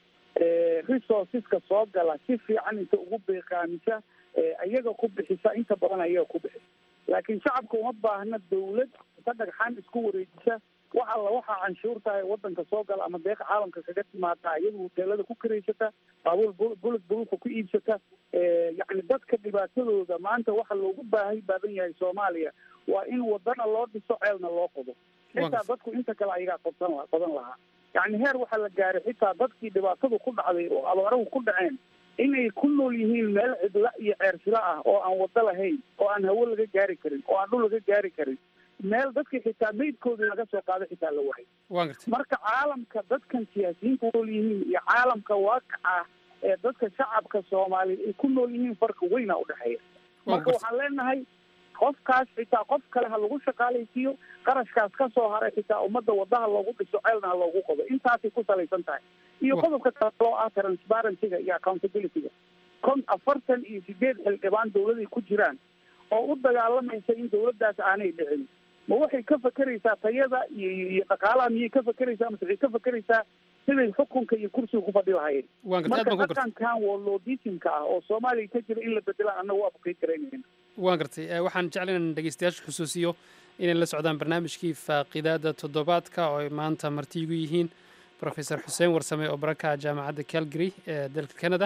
resourceska soo gala si fiican inta ugu beeqaamisa iyaga ku bixisa inta badan ayaga ku bixisa laakiin shacabka uma baahna dawlad ka dhagxaan isku wareejisa wax alla waxaa canshuurtahay wadanka soo gala ama deeqa caalamka kaga timaada iyada hoteelada ku karaysata baabuur bulug bulugka ku iibsata yacni dadka dhibaatadooda maanta waxa loogu baahay baadan yahay soomaaliya waa in wadana loo dhiso ceelna loo qodo xitaa dadku inta kale ayagaa qodsan la qodan lahaa yacni heer waxaa la gaaray xitaa dadkii dhibaatadu ku dhacday oo abaarahu ku dhaceen inay ku nool yihiin meel cidla iyo ceersila ah oo aan wado lahayn oo aan hawo laga gaari karin oo aan dhul laga gaari karin meel dadkii xitaa meydkoodii laga soo qaado xitaa la wahay marka caalamka dadkan siyaasiyiinta nool yihiin iyo caalamka waaqaca ee dadka shacabka soomaaliya ay ku nool yihiin farqi weyna udhexeeya marka waxaan leenahay qofkaas xitaa qof kale ha lagu shaqaalaysiiyo qarashkaas ka soo haray xitaa ummadda wadaha loogu dhiso ceelna ha loogu qodo intaasay ku salaysan tahay iyo qodobka kale oo ah transparencyga iyo accountabilityga kon afartan iyo sideed xildhibaan dawladay ku jiraan oo u dagaalamaysa in dawladdaas aanay dhicin ma waxay ka fakeraysaa tayada iyo iyo dhaqaalaha miyay ka fakeraysaa mase waxay ka fakeraysaa siday xukunka iyo kursiga ku fadhi lahayeen marka dhaqankan woloodismka ah oo soomaaliya ka jira in la bedelaan annaga waa bukay karaynayna waan gartay waxaan jeclan in dhegeystayaasha xusuusiyo inay la socdaan barnaamijkii faaqidaada toddobaadka oo ay maanta marti igu yihiin professor xuseen warsame oo baraka jaamacadda calgary ee dalka canada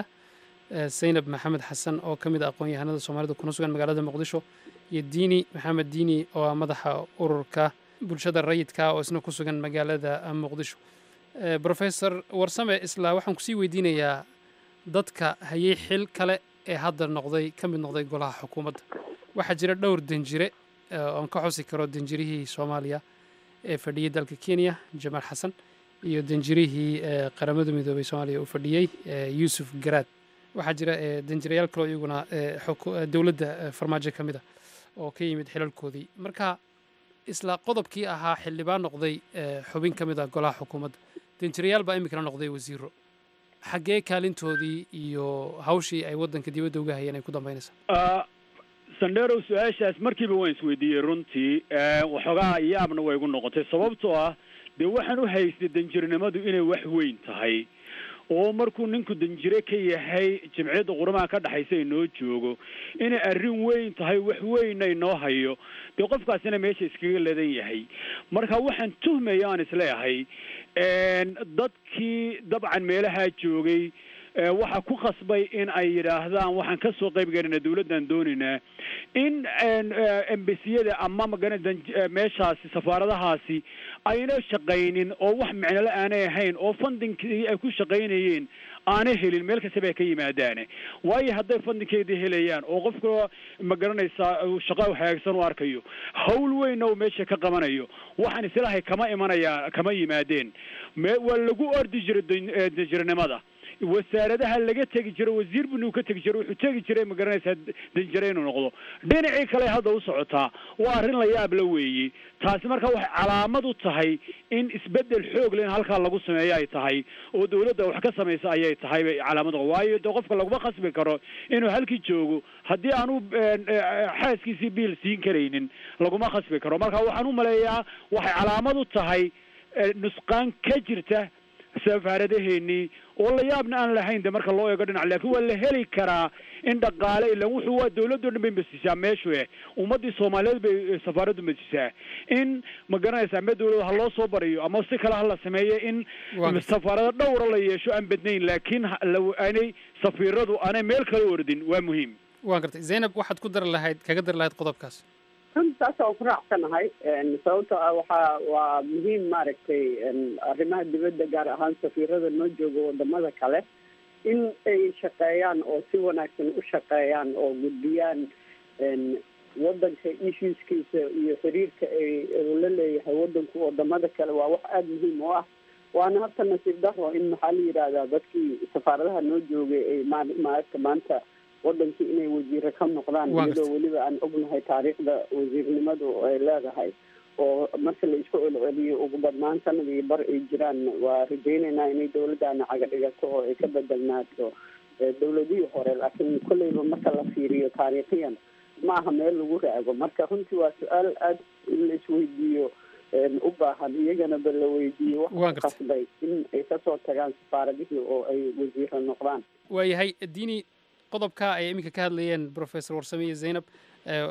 zaynab maxamed xasan oo ka mid a aqoon-yahanada soomaalida kuna sugan magaalada muqdisho iyo diini maxamed diini oo ah madaxa ururka bulshada rayidka oo isna ku sugan magaalada muqdisho professor warsame isla waxaan kusii weydiinayaa dadka hayay xil kale ee hadda noqday ka mid noqday golaha xukuumadda waxaa jira dhowr danjire oon ka xusi karo danjirihii soomaaliya ee fadhiyey dalka kenya jamaal xasan iyo danjirihii qaramada midoobay soomaaliya uu fadhiyey yuusuf garaad waxaa jira danjirayaal kaloo iyaguna dowladda farmaajo ka mid a oo ka yimid xilalkoodii marka isla qodobkii ahaa xildhibaan noqday xubin ka mid ah golaha xukuumadda danjirayaal baa iminkana noqday wasiiro xaggee kaalintoodii iyo hawshii ay waddanka dibadda uga hayeen ay ku dambaynaysaa sandherow su-aashaas markiiba waan isweydiiyey runtii waxoogaa yaabna way igu noqotay sababtoo ah dee waxaan u haystay danjirnimadu inay wax weyn tahay oo markuu ninku danjire ka yahay jimciyadda quramaha ka dhexaysa inoo joogo inay arrin weyn tahay wax weynna inoo hayo dee qofkaasina meesha iskaga ledan yahay marka waxaan tuhmaya aan isleeyahay dadkii dabcan meelahaa joogay waxaa ku khasbay in ay yidhaahdaan waxaan ka soo qayb galinaa dawladdan doonaynaa in embasiyada ama magana meeshaasi safaaradahaasi ayna shaqaynin oo wax micnole aanay ahayn oo fundingkii ay ku shaqaynayeen aanay helin meel kastaba ay ka yimaadaane waayo hadday fundinkeedii helayaan oo qofka ma garanaysaa shaqo hagaagsan u arkayo hawl weynna uu meesha ka qabanayo waxaan islahay kama imanaya kama yimaadeen me waa lagu ordi jiray danjirnimada wasaaradaha laga tegi jiro wasiir buni uu ka tegi jiro wuxuu tegi jiray ma garanaysaa danjire inuu noqdo dhinacii kale hadda u socotaa waa arrin la yaab la weeye taasi marka waxay calaamad u tahay in isbedel xoog le in halkaa lagu sameeyo ay tahay oo dawladda wax ka samaysa ayay tahay bay calaamad waayo de qofka laguma khasbi karo inuu halkii joogo haddii aanu xaaskiisii biil siin karaynin laguma khasbi karo marka waxaan u maleeyaa waxay calaamad u tahay nusqaan ka jirta safaaradaheennii oo la yaabna aan lahayn de marka loo eego dhinac laakiin waa la heli karaa in dhaqaale ilan wuxuu waa dawladdo dhan bay masisaa meeshu eh ummaddii soomaaliyeed bay safaaraddu masisaa in ma garanaysa ama dawladda ha loo soo bariyo ama si kale ha la sameeyo in safaarado dhowra la yeesho aan badnayn laakiin aanay safiiradu aanay meel kala ordin waa muhiim waan gartay zaynab waxaad ku dari lahayd kaga dari lahayd qodobkaas runtaas waan ku raacsanahay sababtoo ah waxaa waa muhiim maaragtay arrimaha dibadda gaar ahaan safiirada noo jooga wadamada kale in ay shaqeeyaan oo si wanaagsan u shaqeeyaan oo gudbiyaan wadanka issueskiisa iyo xiriirka ay la leeyahay wadanku wadamada kale waa wax aada muhiim u ah waana horta nasiib daro in maxaa la yidhahdaa dadkii safaaradaha noo joogay ay ma maaragta maanta wadankii inay wasiire ka noqdaan Waa iyadoo gartay. weliba aan ognahay taariikhda wasiirnimadu ay leedahay oo marka la isku celceliyo ugu badnaan sanad iyo bar ay jiraan waa rajaynaynaa inay dowladdaana caga dhigato oo ay ka bedelnaato eh, dowladihii hore laakiin kolleyba marka la fiiriyo taariikhiyan ma aha meel lagu raago marka runtii waa su-aal aada in la isweydiiyo een, u baahan iyagana ba la weydiiyo Waa waxa gartay. qasbay in ay kasoo tagaan safaaradihii oo ay wasiiro noqdaan waayahay diini qodobka ay iminka ka hadlayeen professor warsame iyo zaynab eh,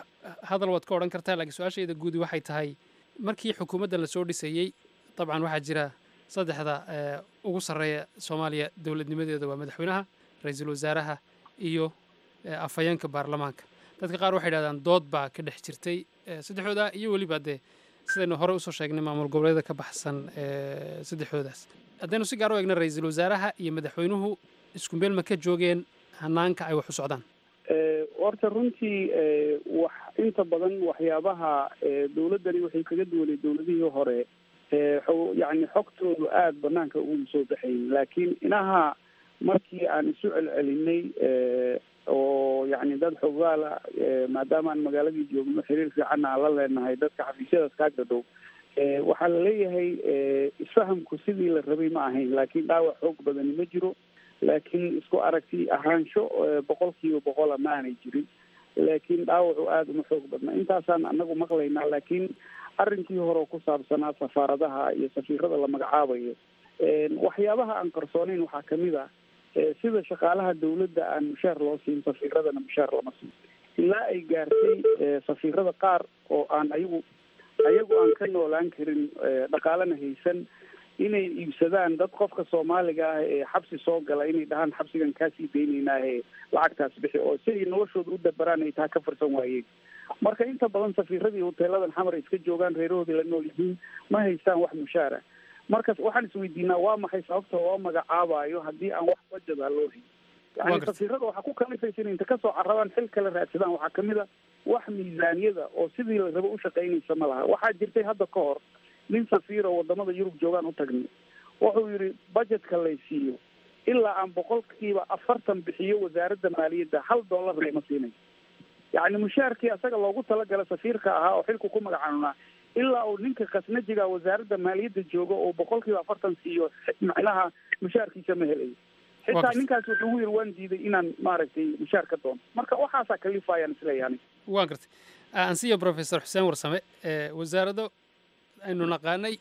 hadal waad ka odhan kartaa laakiin su-aashayda guudi waxay tahay markii xukuumadda lasoo dhisayey dabcan waxaa jira saddexda eh, ugu sarreeya soomaaliya dowladnimadeeda waa madaxweynaha ra-iisul wasaaraha iyo eh, afhayeenka baarlamaanka dadka qaar waxay dhahdaan dood baa ka dhex jirtay eh, saddexdooda iyo weliba dee sidaynu hore usoo sheegnay maamul goboleeda ka baxsan eh, saddexdoodaas haddaynu si gaar u eegna ra-iisul wasaaraha iyo madaxweynuhu isku meel ma ka joogeen hanaanka ay wax u socdaan Eh, horta runtii eh, wax inta badan waxyaabaha eh, dowladdani waxay kaga duwanay dowladihii hore eh, xo- yacni xogtoodu aada banaanka ugu soo baxayn laakiin inaha markii aan isu celcelinay eh, oo yacni dad xogaala eh, maadaama aan magaaladii joogno xiriir fiican aan la leenahay dadka xafiisyadaas kaaga dhow eh, waxaa la leeyahay eh, isfahamku sidii la rabay ma ahayn laakiin dhaawac xoog badani ma jiro laakiin isku aragti ahaansho eh, boqolkiiba boqola ma aanay jirin laakiin dhaawacu aada uma xoog badna intaasaan anagu maqlaynaa laakiin arrinkii hore oo ku saabsanaa safaaradaha iyo safiirada la magacaabayo een, waxyaabaha aan qarsoonayn waxaa kamid ah eh, sida shaqaalaha dowladda aan mushaar loo siin safiiradana mushaar lama siin ilaa ay gaartay eh, safiirada qaar oo aan ayagu ayagu aan ka noolaan karin eh, dhaqaalena haysan inay iibsadaan dad qofka soomaaliga ah ee xabsi soo gala inay dhahaan xabsigan kaasii deynaynaahe lacagtaas bixi oo si ay noloshooda u dabaraan ay taa ka farsan waayeen marka inta badan safiiradii hoteeladan xamar ay iska joogaan reerahoodii la nool yihiin ma haystaan wax mushaara marka waxaan isweydiinaa waa maxay sababta loo magacaabayo haddii aan wax bajada loo hayn Waa yani gartay. safiirada waxaa ku kalifaysa inay inta kasoo carabaan xil kale raadsadaan waxaa kamid a wax miisaaniyada oo sidii la rabo u shaqaynaysa ma laha waxaa jirtay hadda ka hor nin safiir oo wadamada yurub joogaan u tagnay wuxuu yidhi budgetka lay siiyo ilaa aan boqolkiiba afartan bixiyo wasaaradda maaliyadda hal dollar lama siinayo yacni mushaarkii asaga loogu talagala safiirka ahaa oo xilku ku magacaanunaa ilaa uu ninka khasnajiga wasaaradda maaliyadda joogo oo boqolkiiba afartan siiyo macnaha mushaarkiisa ma helayo xitaa gartay. ninkaas wuxuu ugu yiri waan diiday inaan maaragtay mushaar ka doono marka waxaasaa kalifayaan isleeyahay waan gartay ansiyo professor xuseen warsame eh, wasaarado aynu naqaanay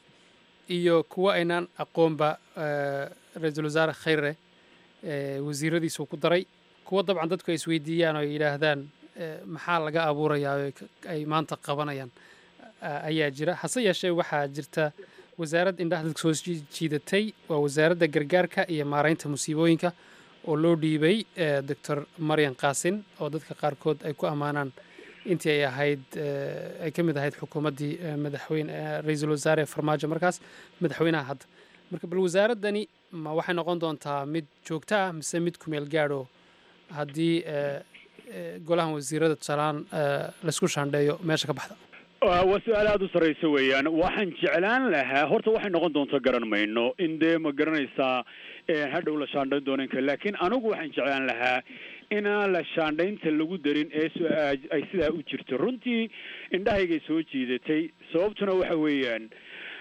iyo kuwo aynaan aqoonba eh, ra-iisul wasaare khayre eh, wasiiradiisuu ku daray kuwo dabcan dadku ay isweydiiyaan oo ay yidhaahdaan eh, maxaa laga abuurayaa oo ay ka- ay maanta qabanayaan a- ayaa jira hase yeeshee waxaa jirta wasaarad indhaha dadka soo jii- jiidatay waa wasaaradda gargaarka iyo maaraynta musiibooyinka oo loo dhiibay eh, doctor maryan qaasin oo dadka qaarkood ay ku ammaanaan intii ay ahayd eh, ay ka mid ahayd xukuumaddii eh, madaxweyne eh, ra-iisul wasaare farmaajo markaas madaxweynaha hadda marka bal wasaaraddani ma waxay noqon doontaa mid joogto ah mise mid kumeel gaadho haddii eh, eh, golahan wasiirada tusaalaan eh, laysku shaandheeyo meesha ka baxda waa waa su-aal aada u sarreysa weeyaan waxaan jeclaan lahaa horta waxay noqon doonto garan mayno in dee ma garanaysaa eh, hadhow la shaandhayn doonanka laakiin anigu waxaan jeclaan lahaa inaan la shaandhaynta lagu darin ee su- ay sidaa u jirto runtii indhahaygay soo jiidatay sababtuna waxa weeyaan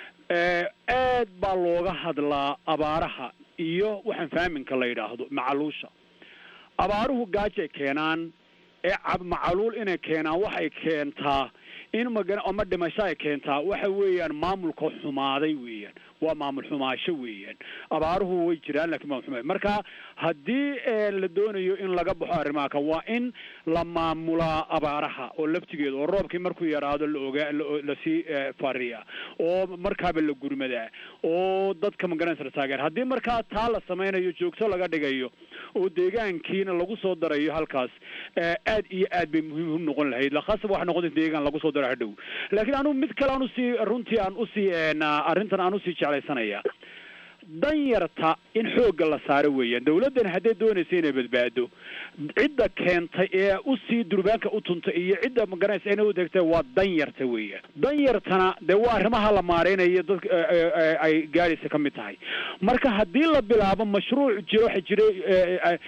eh, aad baa looga hadlaa abaaraha iyo waxaan faaminka la yidhaahdo macaluusha abaaruhu gaajay keenaan ee cab macaluul inay keenaan waxay keentaa in magan ama dhimasho ay keentaa waxa weeyaan maamulka xumaaday weeyaan waa maamul xumaasho weeyaan abaaruhu way jiraan laakiin maamul xumaay marka haddii eh, la doonayo in laga baxo arrimaha kan waa in la maamulaa abaaraha oo laftigeeda oo roobkii markuu yaraado la ogaa la- lasii eh, fariya oo markaaba la gurmadaa oo dadka magaranaysa la taageer haddii markaa taa la sameynayo joogto laga dhigayo oo deegaankiina lagu soo darayo halkaas eh, aad iyo aad bay muhiim u noqon lahayd lakhaasaba waxa noqon deegaan lagu soo daro hadhow laakiin anigu mid kale aan usii runtii aan usii een, arrintan aan usii jeclaysanaya danyarta in xoogga la saaro weeyaan dawladdan hadday doonaysa inay badbaado cidda keentay ee usii durbaanka u tuntay iyo cidda magaranaysa inay u degtay waa danyarta weeyaan danyartana dee waa arrimaha la maareynayo dadka ay gaadhaysa ka mid tahay marka haddii la bilaabo mashruuc jiro waxa jiray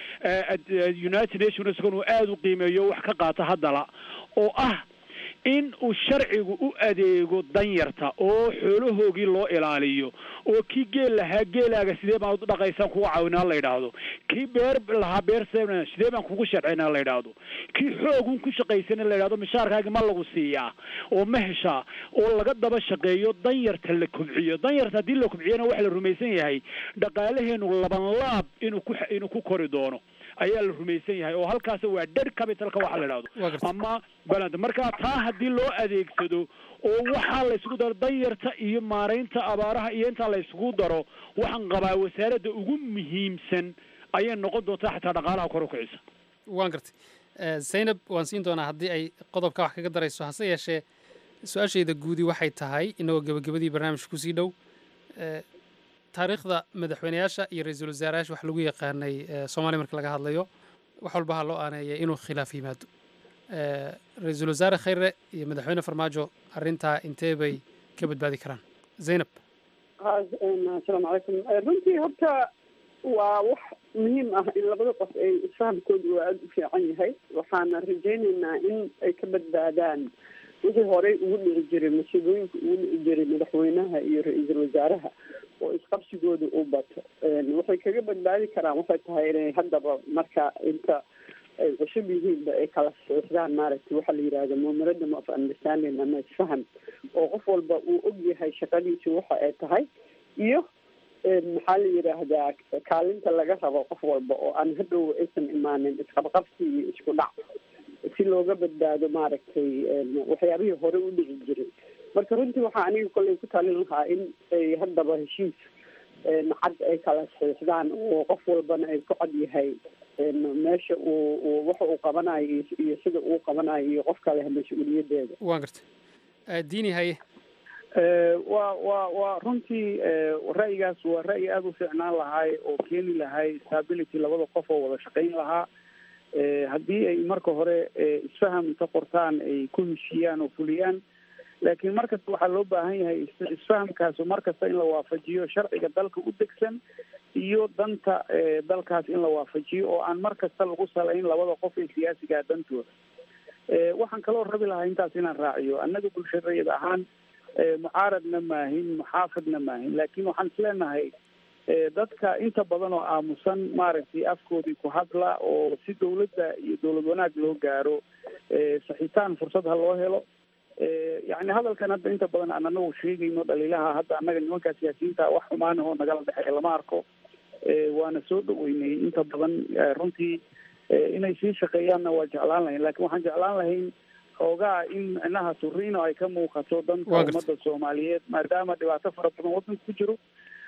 united nations uu aada u qiimeeyo wax ka qaata haddala oo ah in uu sharcigu u adeego danyarta oo xoolahoogii loo ilaaliyo oo kii geel lahaa geelaaga sidee baan u dhaqaysaan kuga caawinaa la yidhaahdo kii beer lahaa beer se sidee baan kugu sharcinaa la yidhaahdo kii xoogun ku shaqaysana la yidhahdo mishaarkaagi ma lagu siiyaa oo ma heshaa oo laga daba shaqeeyo danyarta la kobciyo danyarta haddii la kobciyana waxa la rumaysan yahay dhaqaalaheenu laban laab inuu ku inuu ku kori doono ayaa la rumaysan yahay oo halkaas waa dead capitalka waxa la idhahdo ama balad marka taa haddii loo adeegsado oo waxaa la isugu daro danyarta iyo maaraynta abaaraha iyo intaa la isugu daro waxaan qabaa wasaaradda ugu muhiimsan ayay noqon doontaa xataa dhaqaalaha kor u kicisa waan gartay zaynab waan siin doonaa haddii ay qodobka wax kaga darayso hase yeeshee su-aashayda guudi waxay tahay inagoo gebagabadii barnaamijka kusii dhow taariikhda madaxweyneyaasha iyo ra-iisul wasaarayaasha wax lagu yaqaanay soomaaliya marka laga hadlayo wax walba ha loo aaneeya inuu khilaaf yimaado ra-iisul wasaare khayre iyo madaxweyne farmaajo arrintaa intee bay ka badbaadi karaan zaynab asalaamu calaykum runtii horta waa wax muhiim ah in labada qof ay isfahamkoodu waa aada u fiican yahay waxaana rajaynaynaa in ay ka badbaadaan wixii horey ugu dhici jiray masiibooyinka ugu dhici jiray madaxweynaha iyo ra-iisul wasaaraha oo isqabsigooda u bato waxay kaga badbaadi karaan waxay tahay inay haddaba marka inta ay cusub yihiinba ay kala saxiixdaan maaragtay waxaa la yidhahda memorandum of understanding ama isfaham oo qof walba uu og yahay shaqadiisu waxa ay tahay iyo maxaa la yidhaahdaa kaalinta laga rabo qof walba oo aan hadhow aysan imaanin isqabqabsi iyo isku dhac si looga badbaado maaragtay waxyaabihii hore u dhici jiray marka runtii waxaa aniga kolley ku talin lahaa in ay haddaba heshiis cad ay kala saxiixdaan oo qof walbana ay ku cad yahay meesha uu waxa uu qabanayo iyo sida uu qabanayo iyo qof kale mas-uuliyadeeda waan gartay diini haye wa wa waa runtii ra'yigaas waa ra'yi aada u fiicnaan lahay oo keeni lahay stability labada qof oo wada shaqayn lahaa haddii ay marka hore isfaham inta qortaan ay ku heshiiyaan oo fuliyaan laakiin markasta waxaa loo baahan yahay isfahamkaasu markasta in la waafajiyo sharciga dalka u degsan iyo danta dalkaas in la waafajiyo oo aan markasta lagu salayn labada qof ee siyaasigaa dantooda waxaan kaloo rabi lahaa intaas inaan raaciyo annaga bulshadeed ahaan mucaaradna maahin muxaafidna maahin laakiin waxaan isleenahay dadka inta badan oo aamusan maaragtay afkoodii ku hadla oo si dawladda iyo dawlad wanaag loo gaaro saxiitaan fursad ha loo helo yani hadalkan hadda inta badan aan anagu sheegayno dhaliilaha hadda annaga nimankaa siyaasiyiinta wax xumaanahoo nagala dhexeeya lama arko waana soo dhaweynay inta badan runtii inay sii shaqeeyaanna waa jeclaan lahayn lakin waxaan jeclaan lahayn xoogaa in micnaha suriino ay ka muuqato danka ummadda soomaaliyeed maadaama dhibaato fara badan waddanka ku jiro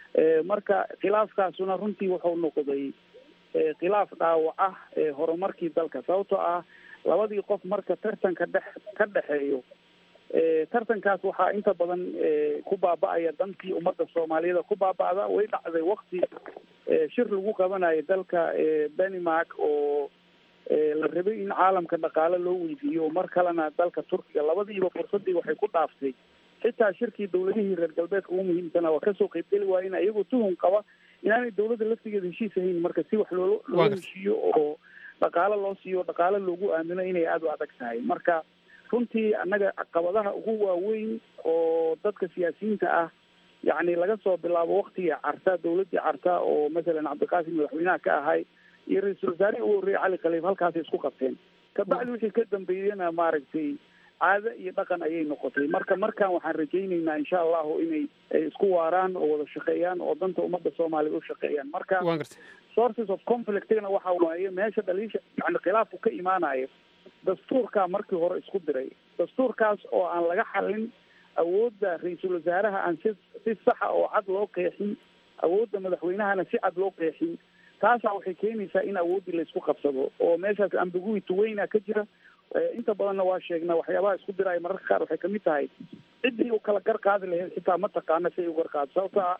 marka khilaafkaasuna runtii wuxuu noqday khilaaf dhaawac ah horumarkii dalka sababtoo ah labadii qof marka tartanka dhex ka dhexeeyo tartankaas waxaa inta badan ku baaba'aya dantii ummadda soomaaliyeed ku baaba'da way dhacday wakti shir lagu qabanayo dalka denmark oo la rabay in caalamka dhaqaale loo weydiiyo mar kalena dalka turkiga labadiiba fursadii waxay ku dhaaftay xitaa shirkii dawladihii reer galbeedka ugu muhiimsana waa kasoo qaybgeli waayeen iyagoo tuhun qaba inaanay dawladda laftigeeda heshiis ahayn marka si wax loo loo heshiiyo oo dhaqaale loo siiyo dhaqaale loogu aamino inay aada u adag tahay marka runtii annaga caqabadaha ugu waaweyn oo dadka siyaasiyiinta ah yacni laga soo bilaabo waktigii carta dawladdii carta oo masalan cabdiqaasim madaxweynaha ka ahay iyo ra-iisul wasaarihii ugu horreeyay cali khaliif halkaasay isku qabteen kabacdi wixii ka dambeeyena maaragtay caado iyo dhaqan ayay noqotay marka markaan waxaan rajaynaynaa insha allahu inay isku waaraan oo wada shaqeeyaan oo danta ummadda soomaaliya u shaqeeyaan marka sources of conflictna waxa waaye meesha dhaliisha yani khilaafku ka imaanayo dastuurkaa markii hore isku diray dastuurkaas oo aan laga xalin awoodda ra-iisul wasaaraha aan si si saxa oo cad loo qeexin awoodda madaxweynahana si cad loo qeexin taasaa waxay keenaysaa in awooddii laysku qabsado oo meeshaas ambiguity weyna ka jira inta badanna waa sheegnaa waxyaabaha isku diraya mararka qaar waxay kamid tahay ciddii u kala gar qaadi lahayd xitaa ma taqaana si ay u gar qaado sababto ah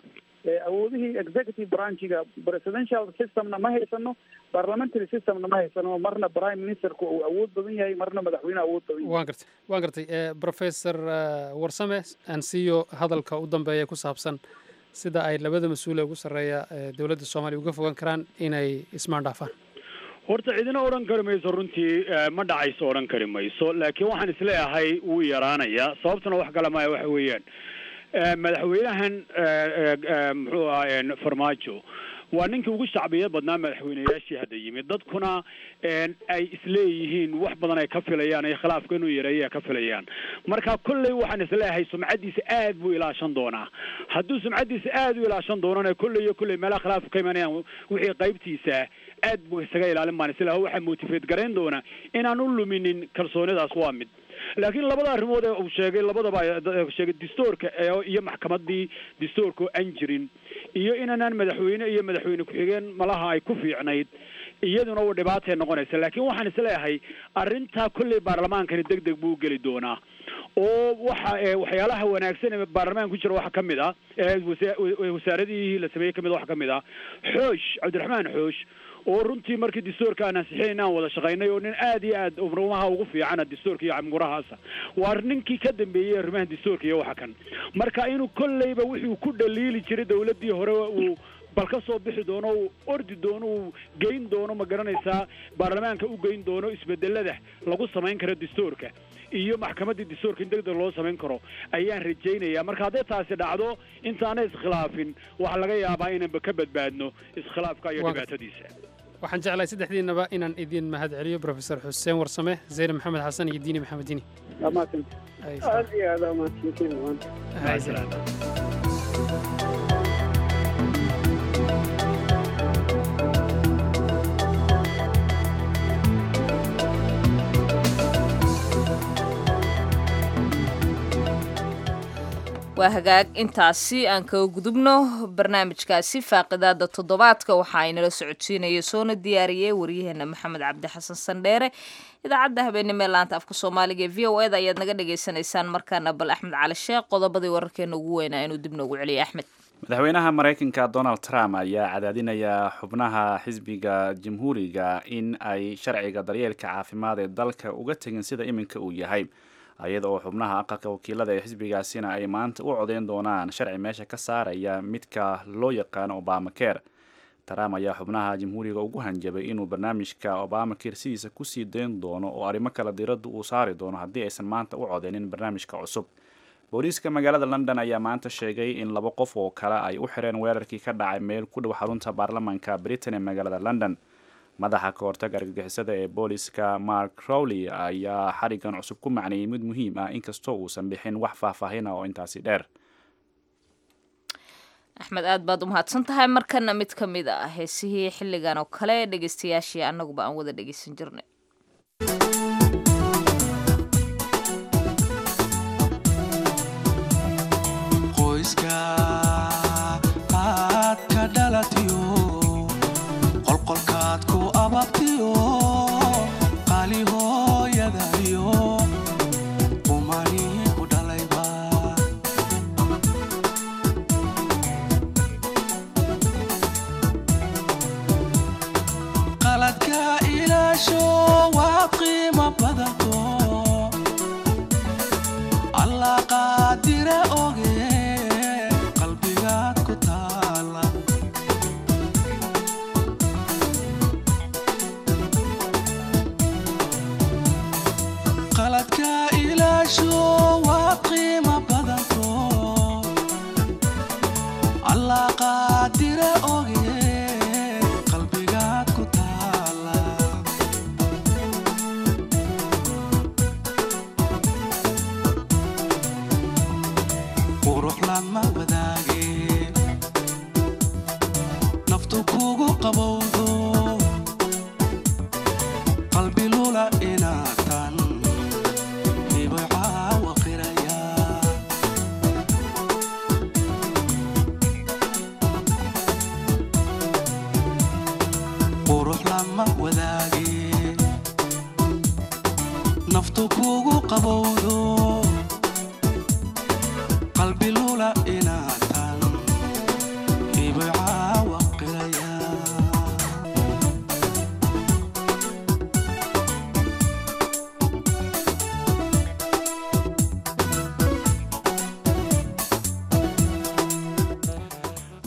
awoodihii executive branchiga presidential systemna ma haysano parliamentary systemna ma haysano marna prime ministerku uu awood badan yahay marna madaxweyne awood badan yahay waan gartay waan gartay professor warsame aan siiyo hadalka u dambeeya ku saabsan sida ay labada mas-uule ugu sarreeya dowladda soomaaliya uga fogan karaan inay ismaandhaafaan horta cidina odhan kari mayso runtii ma dhacayso odhan kari mayso laakiin waxaan isleeyahay wuu yaraanayaa sababtuna wax kale maya waxa weeyaan madaxweynahan muxuu ahaa farmaajo waa ninkii ugu shacbiyad badnaa madaxweyneyaashii hadda yimid dadkuna ay isleeyihiin wax badan ay ka filayaan ay khilaafka inuu yareeya ka filayaan marka kolley waxaan isleeyahay sumcaddiisa aad buu ilaashan doonaa hadduu sumcaddiisa aad u ilaashan doonana kolley iyo kolley meelaha khilaafka ka imanayaan wixii qaybtiisa aad buu isaga ilaalin baan isleeyahay waxaa motifeed garayn doona inaan u luminin kalsoonidaas waa mid laakiin labada arrimood ee uu sheegay labadaba sheegay dastuurka iyo maxkamadii dastuurka oo aan jirin iyo inaanaan madaxweyne iyo madaxweyne ku-xigeen malaha ay ku fiicnayd iyaduna u dhibaatay noqonaysa laakiin waxaan isleeyahay arrintaa kolley baarlamaankani deg deg buu geli doonaa oo waxa waxyaalaha wanaagsan ee baarlamaanka ku jira waxaa ka mid ah wasaaradihii la sameeyey kamid waxaa ka mid ah xoosh cabdiraxmaan xoosh oo runtii markii dastuurka aan ansixinayn aan wada shaqaynay oo nin aad iyo aad umrumaha ugu fiicana dastuurka iyo camgurahaasa waa ninkii ka dambeeyey arrimaha dastuurka iyo waxa kan marka inuu kolleyba wuxuu ku dhaliili jiray dawladdii hore uu bal ka soo bixi doono uu ordi doono uu geyn doono ma garanaysaa baarlamaanka u geyn doono isbedelada lagu samayn karo dastuurka iyo maxkamaddii dastuurka in deg deg loo samayn karo ayaan rajaynaya marka hadday taasi dhacdo intaana iskhilaafin waxaa laga yaabaa inanba ka badbaadno iskhilaafka iyo dhibaatadiisa waxaan jeclahay saddexdiinaba inaan idin mahad celiyo professor xuseen warsame zeyne maxamed xasan iyo diini maxamed diini aad iyo aad amaadsantiin waa hagaag intaasi aan kaga gudubno barnaamijkaasi faaqidaada toddobaadka waxa ay nala socodsiinaya soona diyaariyey waryaheena maxamed cabdi xasan sandheere idaacadda habeenimo ee laanta afka soomaaliga ee v o eda ayaad naga dhagaysanaysaan markaana bal axmed cali sheekh qodobadii wararkeena ugu weynaa inuu dib noogu celiyo axmed madaxweynaha maraykanka donald trump ayaa cadaadinaya xubnaha xisbiga jamhuuriga in ay sharciga daryeelka caafimaad ee dalka uga tegin sida iminka uu yahay iyada oo xubnaha aqalka wakiilada ee xisbigaasina ay maanta u codeyn doonaan sharci meesha ka saaraya midka loo yaqaano obamacare trump ayaa xubnaha jamhuuriga ugu hanjabay inuu barnaamijka obamacare sidiisa kusii dayn doono oo arrimo kale diradda uu saari doono haddii aysan maanta u codeynin barnaamijka cusub booliiska magaalada london ayaa maanta sheegay in laba qof oo kale ay u xireen weerarkii ka dhacay meel ku dhow xarunta baarlamaanka britain ee magaalada london madaxa ka hortaga argagixisada ee booliska mark crowley ayaa xarigan cusub ku macneeyey mid muhiim ah inkastoo uusan bixin wax faahfaahin ah oo intaasi dheer axmed aad baad u mahadsan tahay markana mid ka mid ah heesihii xilligan oo kale dhegeystayaashii annaguba aan wada dhegeysan jirnay qoyska aad ka dhalatiyo qolqolkaad ku ababtiyo qaali hooyadayo qumani ku dhalayba qaladka ilaasho waa qiimo badanto allah qaadire oge qalbigaad ku taala qaladka ilaasho waa qiimo badanto allah qaadire oge qalbigaad ku taala qurux lama wadaage naftu kugu qabowdo qalbi lula inaatan hibay caawa qiraya qurux lama wadaage naftu kugu qabowdo qalbi lula inaatan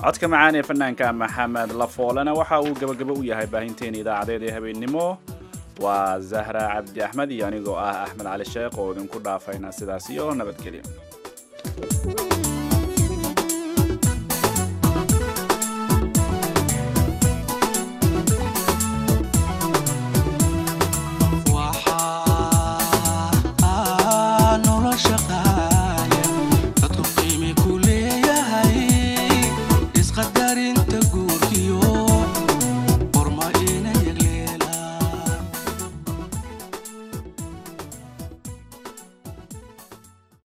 codka macaan ee fanaanka maxamed lafoolena waxa uu gabagabo u yahay baahinteena idaacadeed ee habeennimo waa zahra cabdi axmed iyo anigoo ah axmed cali sheekh oo idinku dhaafayna sidaas iyo nabadgelyo